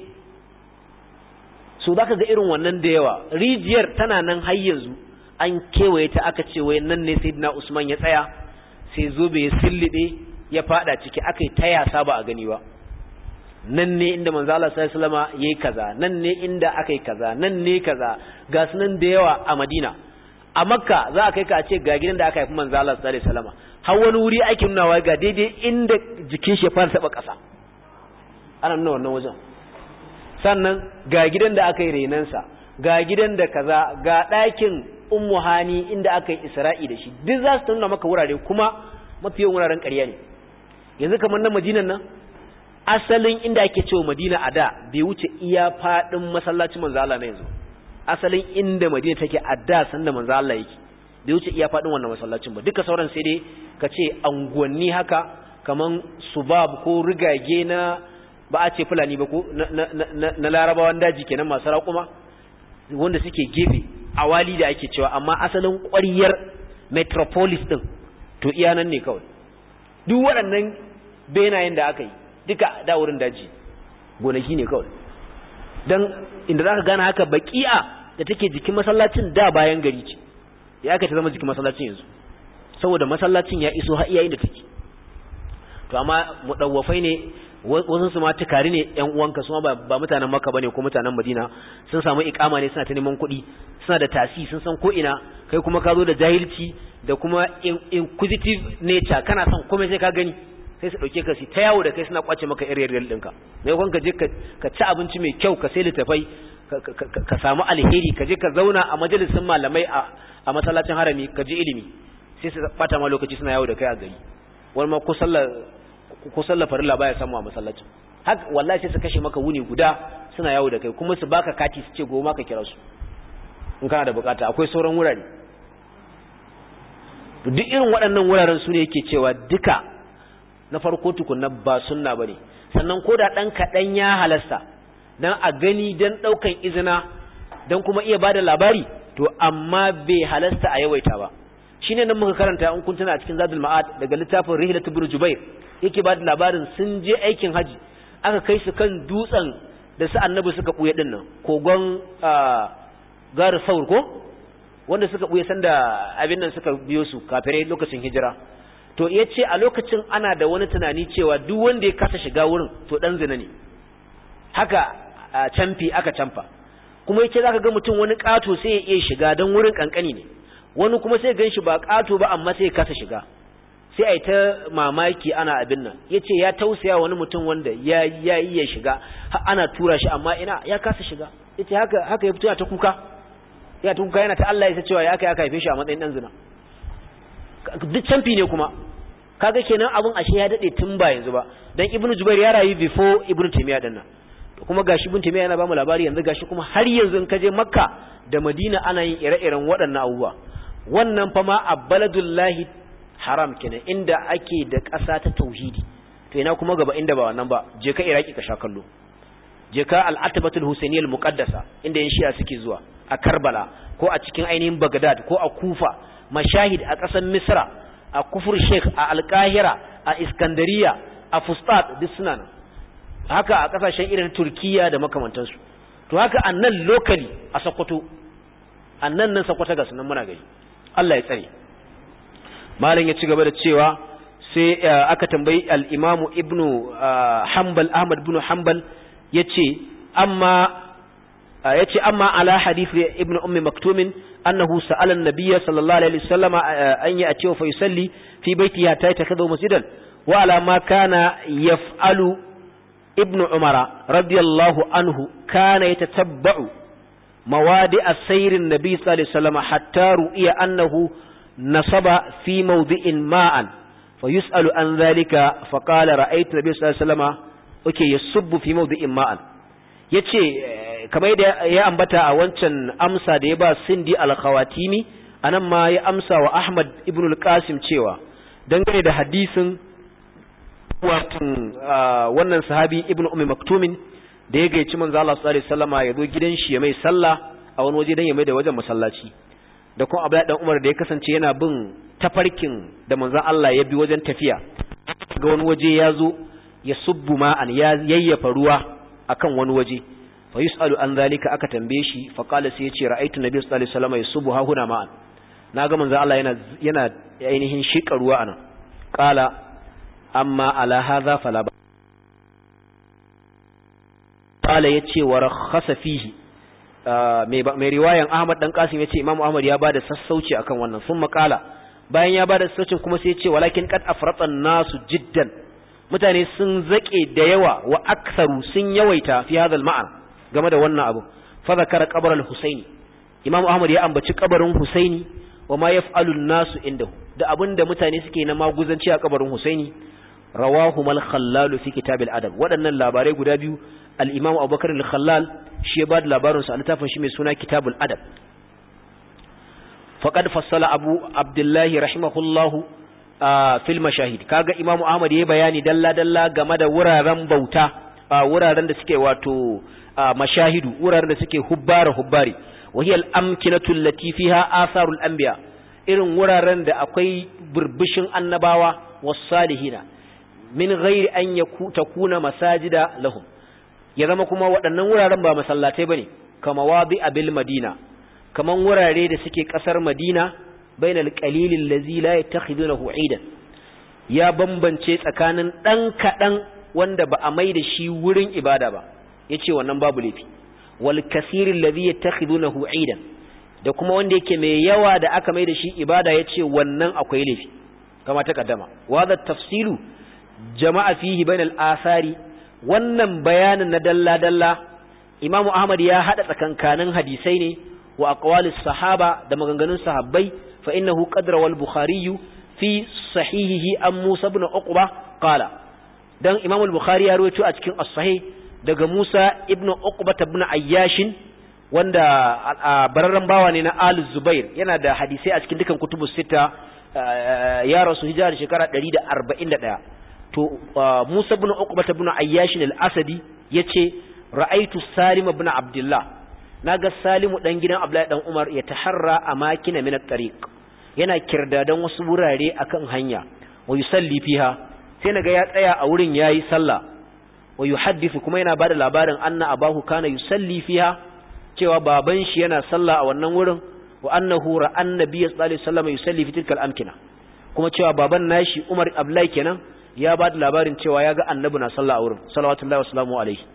so zaka ga irin wannan da yawa rijiyar tana nan har yanzu an kewaye ta aka ce wai nan ne sayyidina Usman ya tsaya sai zobe ya sillibe ya fada ciki aka yi ta yasa ba a gani ba nan ne inda manzo Allah sallallahu alaihi wasallam yayi kaza nan ne inda akai kaza nan ne kaza ga sunan da yawa a Madina a Makka za a kai ka a ce ga gidan da aka haifi manzo Allah sallallahu alaihi wasallam har wani wuri ake nunawa ga daidai inda jikin shi ya fara taba kasa ana nuna wannan wajen sannan ga gidan da aka yi renansa ga gidan da kaza ga ɗakin ummu hani inda aka yi isra'i da shi duk za su nuna maka wurare kuma mafi yawan wuraren ƙarya ne yanzu kamar na madinan nan asalin inda ake cewa madina a da bai wuce iya faɗin masallacin manzo Allah na yanzu asalin inda madina take a da sanda manzo Allah yake bai wuce iya faɗin wannan masallacin ba duka sauran sai dai ka ce anguwanni haka kaman subab ko rigage na ba a ce fulani ba ko na larabawan daji kenan masu raƙuma wanda suke gefe awali da ake cewa amma asalin ƙwariyar metropolis din to iya nan ne kawai duk waɗannan benayen da aka yi duka da wurin daji gonaki ne kawai don inda za ka gane haka baki'a da take jikin masallacin da bayan gari ce ya aka ta zama jikin masallacin yanzu saboda masallacin ya iso har iyayen da take to amma mudawwafai ne wasu su ma tukari ne yan uwanka su ma ba mutanen makka bane ko mutanen madina sun samu ikama ne suna ta neman kuɗi suna da tasi sun san ko ina kai kuma ka zo da jahilci da kuma inquisitive nature kana son komai sai ka gani sai su dauke ka su ta yawo da kai suna kwace maka area real ɗinka mai kwan ka je ka ci abinci mai kyau ka sai littafai ka samu alheri ka je ka zauna a majalisin malamai a masallacin harami ka ji ilimi sai su bata ma lokaci suna yawo da kai a gari wani ma ko sallar ko sallar farilla baya samu a masallacin haka wallahi sai su kashe maka wuni guda suna yawo da kai kuma su baka kati su ce goma ka kira su in kana da bukata akwai sauran wurare duk irin waɗannan wuraren su ne yake cewa duka na farko tukunna ba sunna bane sannan ko da ɗan kaɗan ya halasta dan a gani dan ɗaukan izina dan kuma iya bada labari to amma bai halasta a yawaita ba shine nan muka karanta in kun tuna a cikin zadul ma'ad daga littafin rihlatu ibn jubair yake ba da labarin sun je aikin haji aka kai su kan dutsen da su annabi suka buye din nan kogon gar saur ko wanda suka buye sanda abin nan suka biyo su kafirai lokacin hijira to yace a lokacin ana da wani tunani cewa duk wanda ya kasa shiga wurin to dan zina ne haka camfi aka camfa kuma yace zaka ga mutum wani kato sai ya iya shiga dan wurin kankani ne wani kuma sai gan shi ba kato ba amma sai ya kasa shiga sai a yi ta mamaki ana abin nan ya ce ya tausaya wani mutum wanda ya yi ya shiga ana tura shi amma ina ya kasa shiga ya ce haka ya fito ya ta kuka ya ta kuka yana ta Allah ya cewa ya aka ya haife shi a matsayin ɗan zina duk canfi ne kuma kaga kenan abin ashe ya daɗe tun ba yanzu ba dan ibnu jubair ya rayu before ibnu taymiya din nan kuma gashi ibnu taymiya yana ba mu labari yanzu gashi kuma har yanzu in ka je makka da madina ana yin ire-iren waɗannan abubuwa wannan fa ma a baladullahi haram kenan inda ake da ƙasa ta tauhidi to ina kuma gaba inda ba wannan ba je ka iraki ka sha kallo je ka al-atabatul husainiyya al-muqaddasa inda yan shi'a suke zuwa a karbala ko a cikin ainihin bagdad ko a kufa mashahid a ƙasar misra a kufur sheikh a al-qahira a iskandariya a fustat duk suna nan haka a ƙasashen irin turkiya da makamantansu to haka a nan locally a sokoto a nan nan sokoto ga sunan muna gari Allah ya tsare malam ya ci gaba da cewa sai aka tambayi al-Imam Ibn Hanbal Ahmad ibn Hanbal yace amma yace amma ala hadith Ibn Ummi Maktum annahu sa'ala an-nabiy sallallahu alaihi wasallam an ya'ti fa yusalli fi baitihi hatta yatakhadhu masjidan wa ala ma kana yaf'alu Ibn Umar radiyallahu anhu kana yatatabba'u موادئ السير النبي صلى الله عليه وسلم حتى رؤي أنه نصب في موضع ماء فيسأل عن ذلك فقال رأيت النبي صلى الله عليه وسلم okay yasubbu fi mawdi'in ma'an yace kamar yadda ya ambata a wancan amsa da ya ba Sindi al-Khawatimi anan ma ya amsa wa Ahmad ibn al-Qasim cewa dangane da hadisin watan wannan sahabi ibn Ummi Maktumin da ya gaici manzo Allah sallallahu alaihi wasallama ya zo gidan shi ya mai sallah a wani waje dan ya mai da wajen masallaci da kuma Abdullahi dan Umar da ya kasance yana bin tafarkin da manzo Allah ya bi wajen tafiya ga wani waje ya zo ya subbu ma'an ya yayyafa ruwa akan wani waje fa yusalu an zalika aka tambaye shi fa qala sai yace ra'aytu nabiy sallallahu alaihi wasallama yusubbu ha huna ma'an naga manzo Allah yana yana ainihin shika ruwa anan qala amma ala hadha fala qala yace wa rakhasa fihi mai riwayan Ahmad dan Qasim yace Imam Ahmad ya bada sassauci akan wannan sun makala bayan ya bada sassaucin kuma sai yace walakin qad afrata nasu jiddan mutane sun zake da yawa wa aktharu sun yawaita fi hadha al-ma'an game da wannan abu fa zakara qabr al-Husaini Imam Ahmad ya ambaci kabarin Husaini wa ma yaf'alu an-nasu indahu da abinda mutane suke na maguzanci a kabarin Husaini rawahu mal-khallal fi kitab al-adab waɗannan labarai guda biyu al-Imam Abubakar al-Khallal shi ya bada labarin sa a littafin shi mai suna Kitabul Adab faqad fassala Abu Abdullah rahimahullahu fil mashahid kaga Imam Ahmad yayi bayani dalla dalla game da wuraren bauta wuraren da suke wato mashahidu wuraren da suke hubbara hubbari وهي الأمكنة التي فيها آثار الأنبياء irin wuraren da akwai burbushin annabawa wasalihina min ghairi an takuna masajida lahum ya zama kuma waɗannan wuraren ba masallatai bane kama wadi abil madina kaman wurare da suke ƙasar madina bainal qalilil ladzi la yattakhidunahu idan ya bambance tsakanin dan kadan wanda ba a mai da shi wurin ibada ba yace wannan babu laifi wal kasiril ladhi yattakhidunahu aidan da kuma wanda yake mai yawa da aka mai da shi ibada yace wannan akwai laifi kama ta kaddama wa tafsilu jama'a fihi bainal asari wannan bayanin na dalla dalla imamu ahmad ya hada tsakankanin hadisai ne wa aqwalis sahaba da maganganun sahabbai fa innahu qadra wal bukhari fi sahihihi an musa ibn uqba qala dan imamu al-bukhari ya rawaito a cikin as-sahih daga musa ibn uqba ibn ayyash wanda bararran bawa ne na al-zubair yana da hadisai a cikin dukan kutubus sita ya rasu hijira da shekara 141 to Musa ibn Uqbah ibn Ayyash al-Asadi yace ra'aitu Salim ibn Abdullah naga Salimu dan gidan Abdullahi dan Umar ya taharra amakina min at-tariq yana kirdadan wasu wurare akan hanya wa yusalli fiha sai naga ya tsaya a wurin yayi sallah wa yuhaddithu kuma yana bada labarin anna abahu kana yusalli fiha cewa baban shi yana sallah a wannan wurin wa annahu ra'an nabiyyi sallallahu alaihi wasallam yusalli fi tilkal amkina kuma cewa baban nashi Umar Abdullahi kenan ya ba da labarin cewa ya ga annabi na sallah a wurin salawatullahi wa salamu alaihi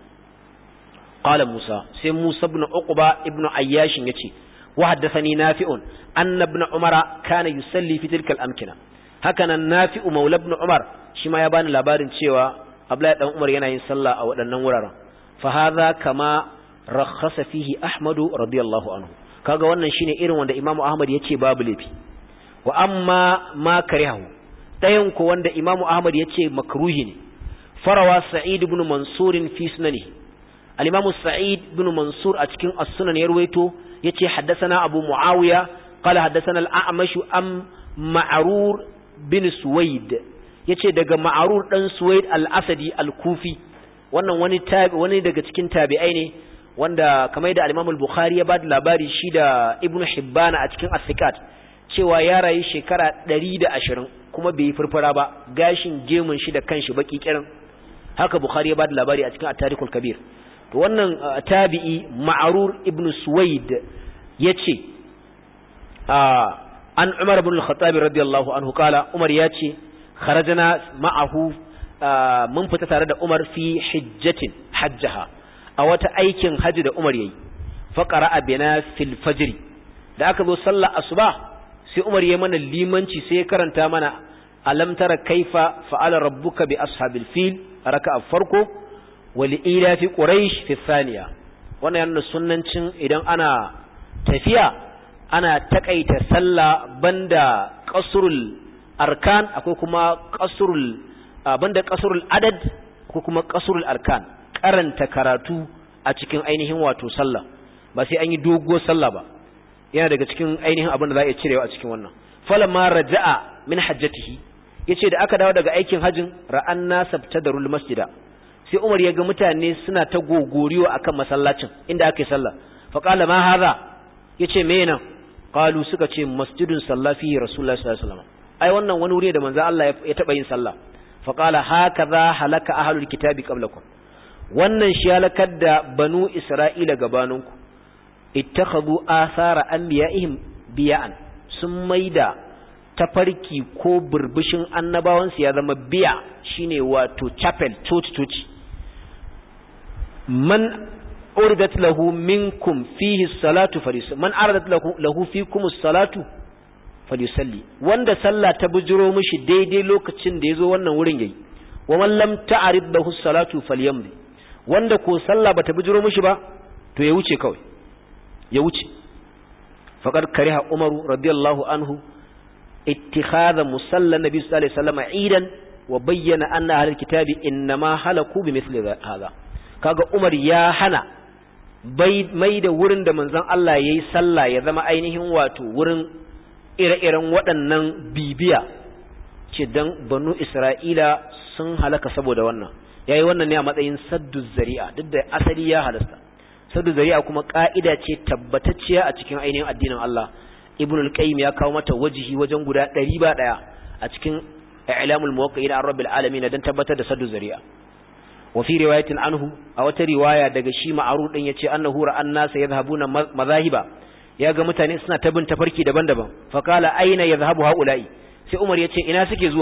qala musa sai musa ibn uqba ibn ayyash yace wa haddathani nafi'un anna ibn umar kana yusalli fi tilka al-amkina hakanan nafi'u maula ibn umar shi ma ya bani labarin cewa abdullahi dan umar yana yin sallah a waɗannan wuraren fa hadha kama rakhasa fihi ahmadu radiyallahu anhu kaga wannan shine irin wanda imamu ahmad yace babu lafi wa amma ma karihu ɗayan ku wanda imamu ahmad ya ce makruhi ne farawa sa'id ibn mansur fi sunani al-imamu sa'id ibn mansur a cikin as-sunan ya ruwaito yace haddathana abu muawiya qala haddathana al-a'mash am ma'rur bin suwaid yace daga ma'rur dan suwaid al-asadi al-kufi wannan wani tabi wani daga cikin tabi'ai ne wanda kamar da al-imamu al-bukhari ya bada labari shi da ibnu hibban a cikin as-sikat cewa ya rayu shekara 120 kuma bai yi furfura ba gashin gemun shi da kanshi baki kirin haka bukhari ya bada labari a cikin at-tarikhul kabir to wannan tabi'i ma'rur ibn suwaid yace an umar ibn al-khattab radiyallahu anhu kala umar yace kharajna ma'ahu mun fita tare da umar fi hijjatin hajjaha a wata aikin haji da umar yayi fa qara'a bina fil fajr da aka zo sallar asuba sai umar ya mana limanci sai ya karanta mana alam tara kaifa fa'ala rabbuka bi ashabil fil raka'a farko wal ila fi quraish fi thaniya wannan yana sunnancin idan ana tafiya ana takaita sallah banda qasrul arkan akwai kuma qasrul banda qasrul adad ko kuma qasrul arkan karanta karatu a cikin ainihin wato sallah ba sai an yi doguwar sallah ba yana daga cikin ainihin abin da za a iya cirewa a cikin wannan falamma raja'a min hajjatihi yace da aka dawo daga aikin hajjin ra'an nasabta darul masjida sai Umar ya ga mutane suna ta gogoriyo akan masallacin inda aka yi sallah fa qala ma hadha yace me nan qalu suka ce masjidun sallafi rasulullahi sallallahu alaihi wasallam ai wannan wani wuri da manzo Allah ya taba yin sallah fa qala hakaza halaka ahlul kitabi qablakum wannan shi halakar da banu isra'ila gabaninku ittakhadhu athara anbiya'ihim biya'an sun maida tafarki ko burbushin annabawansu ya zama biya shine wato chapel church church man uridat lahu minkum fihi salatu falyusalli man aradat lahu lahu fikum salatu falyusalli wanda sallah ta bujiro mishi daidai lokacin da yazo wannan wurin yayi wa man lam ta'rid lahu salatu falyamdi wanda ko sallah bata bujiro mishi ba to ya wuce kawai ya wuce faqad kariha umaru radiyallahu anhu اتخاذ مصلى النبي صلى الله عليه وسلم عيدا وبين أن أهل الكتاب إنما هلكوا بمثل هذا kaga Umar ya hana mai da wurin da manzon Allah yayi sallah ya zama ainihin wato wurin ire-iren waɗannan bibiya ce dan banu Isra'ila sun halaka saboda wannan yayi wannan ne a matsayin saddu zari'a duk da asali ya halasta saddu zari'a kuma ka'ida ce tabbatacciya a cikin ainihin addinin Allah ibn al-qayyim ya kawo mata wajihi wajen guda 100 ba daya a cikin i'lamul muwaqqi'in an rabbil alamin dan tabbatar da saddu zari'a wa fi riwayatin anhu a wata riwaya daga shi ma'ruf din yace annahu ra'an nas yadhhabuna mazahiba ya ga mutane suna ta bin tafarki daban-daban fa qala aina yadhhabu haula'i sai umar yace ina suke zuwa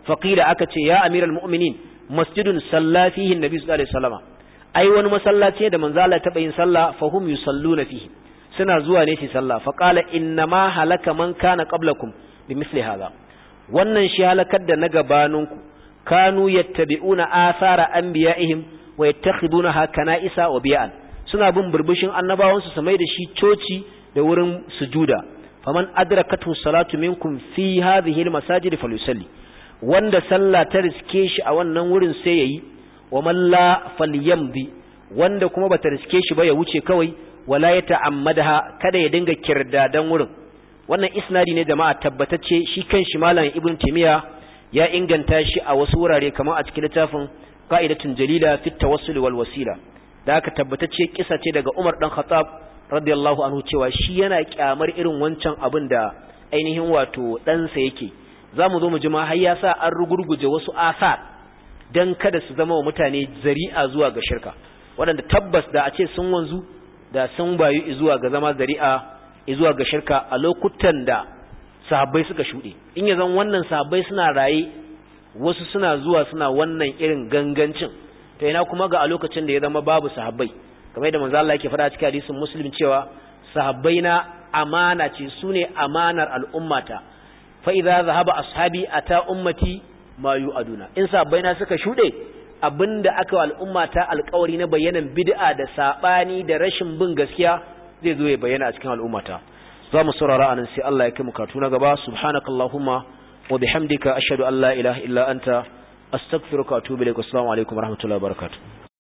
faqila aka ce ya amiral mu'minin masjidun salla fihi annabi sallallahu alaihi wasallam ai wani masallaci da manzo Allah taɓa yin sallah fa hum yusalluna fihi suna zuwa ne su sallah fa qala inna ma halaka man kana qablakum bimithli hadha wannan shi halakar da na gabaninku kanu yattabi'una athara anbiya'ihim wa yattakhidunaha kana'isa wa bi'an suna bin burbushin annabawansu su mai da shi coci da wurin sujuda faman adrakatu salatu minkum fi hadhihi almasajid falyusalli wanda sallah ta riske shi a wannan wurin sai yayi wa man la falyamdi wanda kuma bata riske shi ba ya wuce kawai wala ya ta'ammadaha kada ya dinga kirdadan wurin wannan isnadi ne jama'a tabbatacce shi kanshi malam ibn timiya ya inganta shi a wasu wurare kamar a cikin littafin qa'idatun jalila fi tawassul wal wasila da aka tabbatacce kisa ce daga Umar dan Khattab radiyallahu anhu cewa shi yana kyamar irin wancan abin da ainihin wato ɗansa yake zamu zo mu ji ma har ya sa an rugurguje wasu asar dan kada su zama wa mutane zari'a zuwa ga shirka waɗanda tabbas da a ce sun wanzu da sun bayu zuwa ga zama zari'a zuwa ga shirka a lokutan da sahabbai suka shuɗe in ya zan wannan sahabbai suna raye wasu suna zuwa suna wannan irin gangancin to ina kuma ga a lokacin da ya zama babu sahabbai kamar yadda manzo Allah yake faɗa cikin hadisin muslim cewa sahabbai na amana ce sune amanar al'ummata fa idza zahaba ashabi ata ummati ma yu'aduna in sahabbai na suka shuɗe abinda aka wa al'umma ta alƙawari na bayanan bid'a da sabani da rashin bin gaskiya zai zo ya bayyana a cikin al'ummata za mu saurara anan sai Allah ya kai mu katu na gaba subhanakallahumma wa bihamdika ashhadu an la ilaha illa anta astaghfiruka wa atubu ilaik assalamu alaikum warahmatullahi wabarakatuh